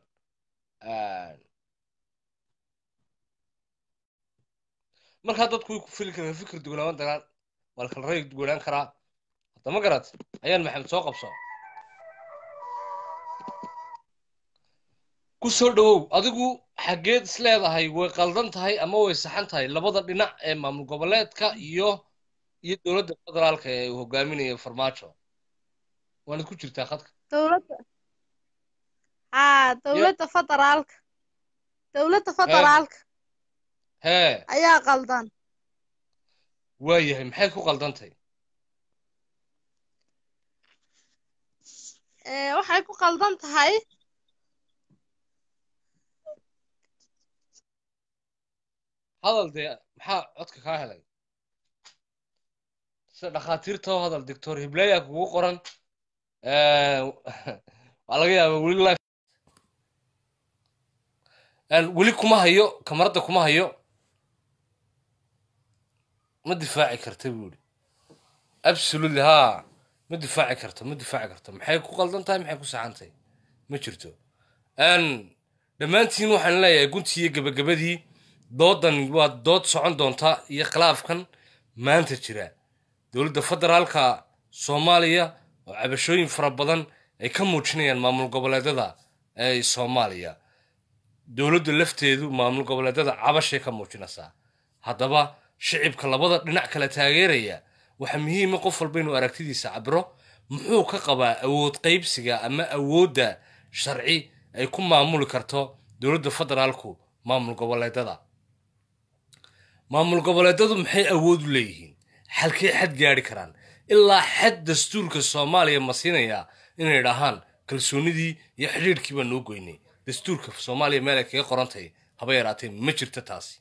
markaa dadku way ku fili karaa fikir duwanaaban dagaan waa kala ray duwanaan karaa hadda ma garat ayaan maxamed soo qabso ku soo dhawow adigu xaggeed is leedahay way qaldan tahay ama way saxan tahay labada dhinac ee maamul goboleedka iyo iyo dowladda federaalka ee uu hogaaminayo farmaajo waanad ku jirtaa khadka dowladda haa ya dowladda federaalka dowladda hee federaalka hee ayaa qaldan waayahay maxay ku qaldantahay ee waxay ku qaldan tahay hadal dee maxaa codka kaa helay sida dhakhaatiirta oo hadal doctor hibleya kugu qoran Eh, waa laga yaabaa weli life Een, weli kuma hayo kamarada kuma hayo ma difaaci karta buu yidhi absolutely ha ma difaaci karto ma difaaci karto maxay ku qaldan tahay maxay ku saxan tahay ma jirto Een, dhammaantiin waxaan leeyahay guntii iyo gabagabadii doodan waa dood socon doonta iyo khilaafkan maanta jira dowladda federaalka soomaaliya oo cabashooyin fara badan ay ka muujinayaan maamul goboleedyada ee soomaaliya dowladda lafteedu maamul goboleedyada cabashay ka muujinaysaa haddaba shicibka labada dhinac kala taageeraya waxaa muhiima qof walba inuu aragtidiisa cabiro muxuu ka qabaa awood qaybsiga ama awoodda sharci ay ku maamuli karto dowladda federaalku maamul goboleedyada maamul goboleedyadu maxay awood u leeyihiin xalkay xad gaadhi karaan ilaa xad dastuurka soomaaliya ma siinayaa inay dhahaan kalsoonidii iyo xidhiidhkii baa noo goynay dastuurka soomaaliya meel ay kaga qorantahay haba yaraatee ma jirto taasi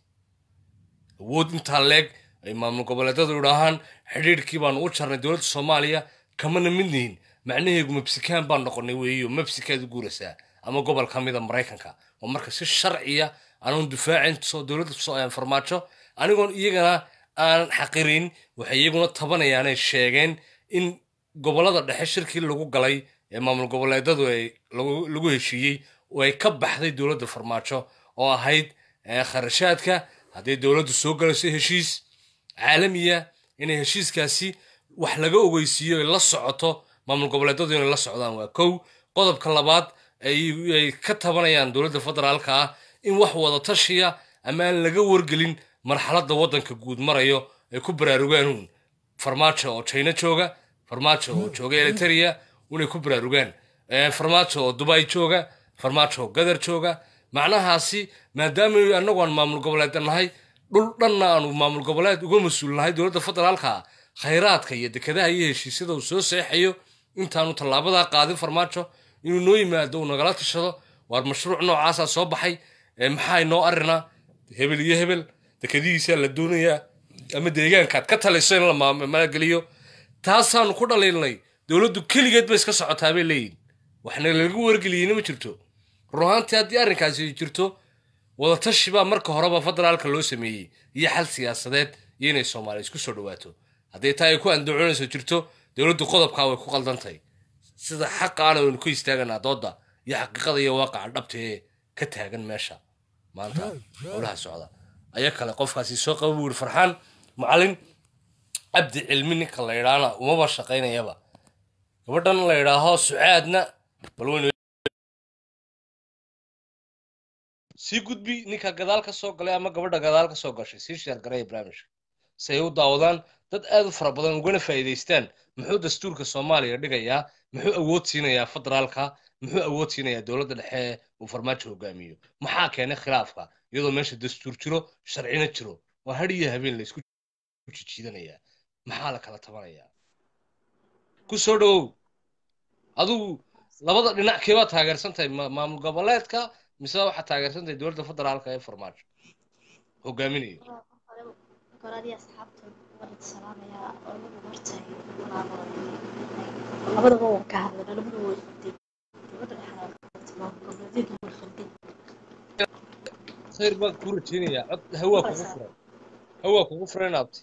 awood intaa leeg ay maamul goboleedyadu idhaahaan xidhiidhkii baanu u jarnay dowladda soomaaliya kamana mid nihin macnaheegu mabsikaan baan noqonay weeyo mabsikaad u guuraysaa ama gobol ka mida maraykanka oo marka si sharciya aanun difaacin soo dowladda soo aan farmaajo anigoon iyagana aan xaqirin waxay iyaguna tabanayaanay sheegeen in gobolada dhexe shirkii lagu galay ee maamul goboleedyadu ay lagu lagu heshiiyey oo ay ka baxday dowladda farmaajo oo ahayd eh, kharashaadka haddii dowladdu soo galayso heshiis caalamiya inay heshiiskaasi wax laga ogeysiiyo ay la socoto maamul goboleedyadu inay la socdaan waa kow qodobka labaad ay ay ka tabanayaan dowladda federaalka ah in wax wada tashiya ama aan laga wargelin marxaladda waddanka guud marayo ay ku baraarugaan uun farmaajo oo china jooga farmaajo oo jooga eliteria inay ku baraarugaan Eh, farmaajo oo dubai jooga farmaajo oo gadar jooga macnahaasi maadaama annagu aan maamul goboleed nahay dhul dhanna aanu maamul goboleed uga mas-uul nahay dowladda federaalka khayraadka iyo dekedaha iyo heshiisyada uu soo seexayo intaanu tallaabadaa qaadin farmaajo inuu noo yimaado uu nagala tashado waar mashruuc noocaasaa soo baxay ee maxaa inoo arrinaa hebel iyo hebel dekadihiisaa la doonayaa ama deegaankaad ka talayso in la maam- maalgeliyo taasaanu ku dhaliilnay dowladdu keligeed bay iska socotaa bay leeyihin waxna lagu wargeliyeyna ma jirto run ahaantii haddii arrinkaasi jirto wadatashi baa marka horeba federaalka loo sameeyey iyo xal siyaasadeed iyo inay soomaaliya isku soo dhawaato haddii taa ay ku andacoonayso jirto dowladdu qodobkaa way ku qaldantahay sida xaqaana waynu ku istaaganaa doodda iyo xaqiiqada iyo waaqaca dhabta ee ka taagan meesha maanta howlaha socda ayaa kale qofkaasi soo qaba buu yidhi farxaan macalin cabdi cilmi ninka la yidhaahna umaba shaqaynayaba gabadhan la yidhaaho sucaadna bal waynu sii gudbi ninka gadaal ka soo galay ama gabadha gadaal ka soo gashay sii sheer garaya barnaamijka si ay u daawadaan dad aad u fara badan ugana faa'iidaystaan muxuu dastuurka soomaaliya dhigayaa muxuu awood siinayaa federaalka muxuu awood siinayaa dowladda dhexe ee uu farmaajo hogaamiyo maxaa keenay khilaafka iyadoo meesha dastuur jiro sharcina jiro waa har iyo habeen la isku jijiidanayaa maxaa la kala tabanayaa ku soo dhowow adigu labada dhinac keebaa taageersan tahay ma- maamul goboleedka mise waxaa taageersan tahay dowladda federaalka ee farmaajo hogaaminayo goradii asxaabta waan salaamayaa oo lagu hortay labadaba waan ka hadlay labadaba way fadhiyeen dowladda dhexda goboleedyadu way fadhiyeen khayr baan kuu rajaynayaa cod hawaa kugu furan hawaa kugu furan abti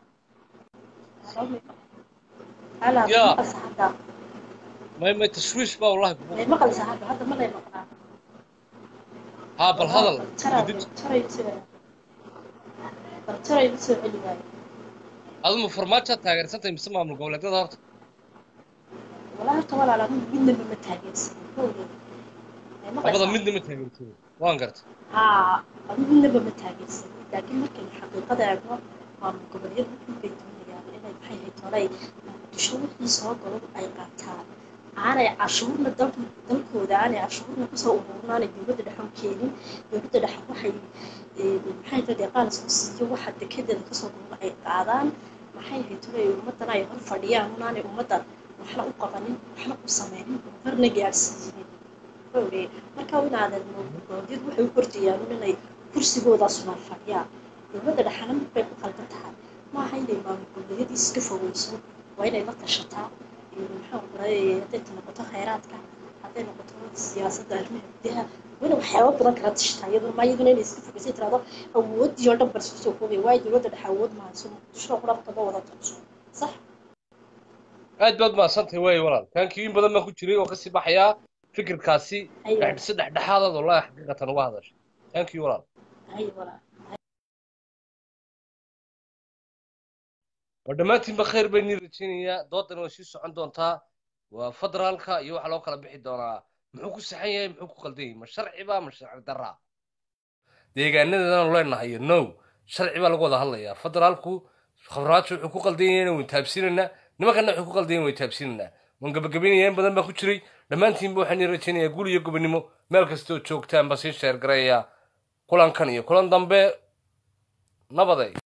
ala yaa maqalsa hadda may may tashwiish baa wallahi kugu may furan maqalsa hadda hadda ma lay maqnaa haa bal hadal taray dib taray soo bal taray soo celi waayo aduma farmaajoad taageersan tahay mise maamul goboleedyada horta walaa horta walaala midna ma taageersan kowdee labada midna ma taageertay waan gartay haa adu midnaba ma taageersan laakiin markaynu xaqiiqada eegno maamul goboleedyadu waxay doonayaan inay maxay ahayd horay muqdisho wixii soo galo ay qaataan aanay cashuurna dal dalkooda aanay cashuurna kusoo ururin aanay dowladda dhexe u keenin dowladda dhexe waxay maxay tahay deeqaan isku siiyo waxa dekedeeda kasoo gurma ay qaadaan maxay ahayd horay ummaddan ay hor fadhiyaan unaanay ummaddan waxna u qabanin waxna u sameynin horna gaadhsiinin oge marka inaadan goboleedyadu waxay u kordhayaan inay kursigoodaas unaan fadhiyaan dowladda dhexena mid bay ku qaldan tahay maaha inay maamul goboleedyadii iska fogeyso waa inay la tashataa maxaa qoray hadday noqoto khayraadka hadday noqoto siyaasadda arrimaha gudaha wayna waxyaaba badan kala tashataa iyadoo ma iyaduna inay iska fogeysay tirahdo awoodii oo dhan bal isku soo koobaya waayo dowladda dhexe awood mahayso muqdisho qura kama wada taqso sax aad baad mahadsantahay waaye walaal taankii in badan baan ku jiray oo kasii baxayaa fikirkaasi si dhexdhexaadaad wallahi xaqiiqatan uga hadashay taankii walaal hay walaa oo dhammaantiinba khayr bay nii rajaynayaa doodan way sii socon doontaa waa federaalka iyo waxaa loo kala bixi doonaa muxuu ku saxan yahay muxuu ku qaldan yahay ma sharciba ma sharci darra deegaanadeedanu leenahay no sharci baa lagu wada hadlayaa federaalku khabraajo wuxuu ku qaldan yahayna waynu taabsiinaynaa nimankana wuxuu ku qaldan yahay waynu taabsiinaynaa waan gabagabaynayaa in badan baan ku jiray dhammaantiinba waxaan nii rajaynayaa gul iyo gobonimo meel kastoo joogtaan ba sii sheergarayaa kulankan iyo kulan dambe nabaday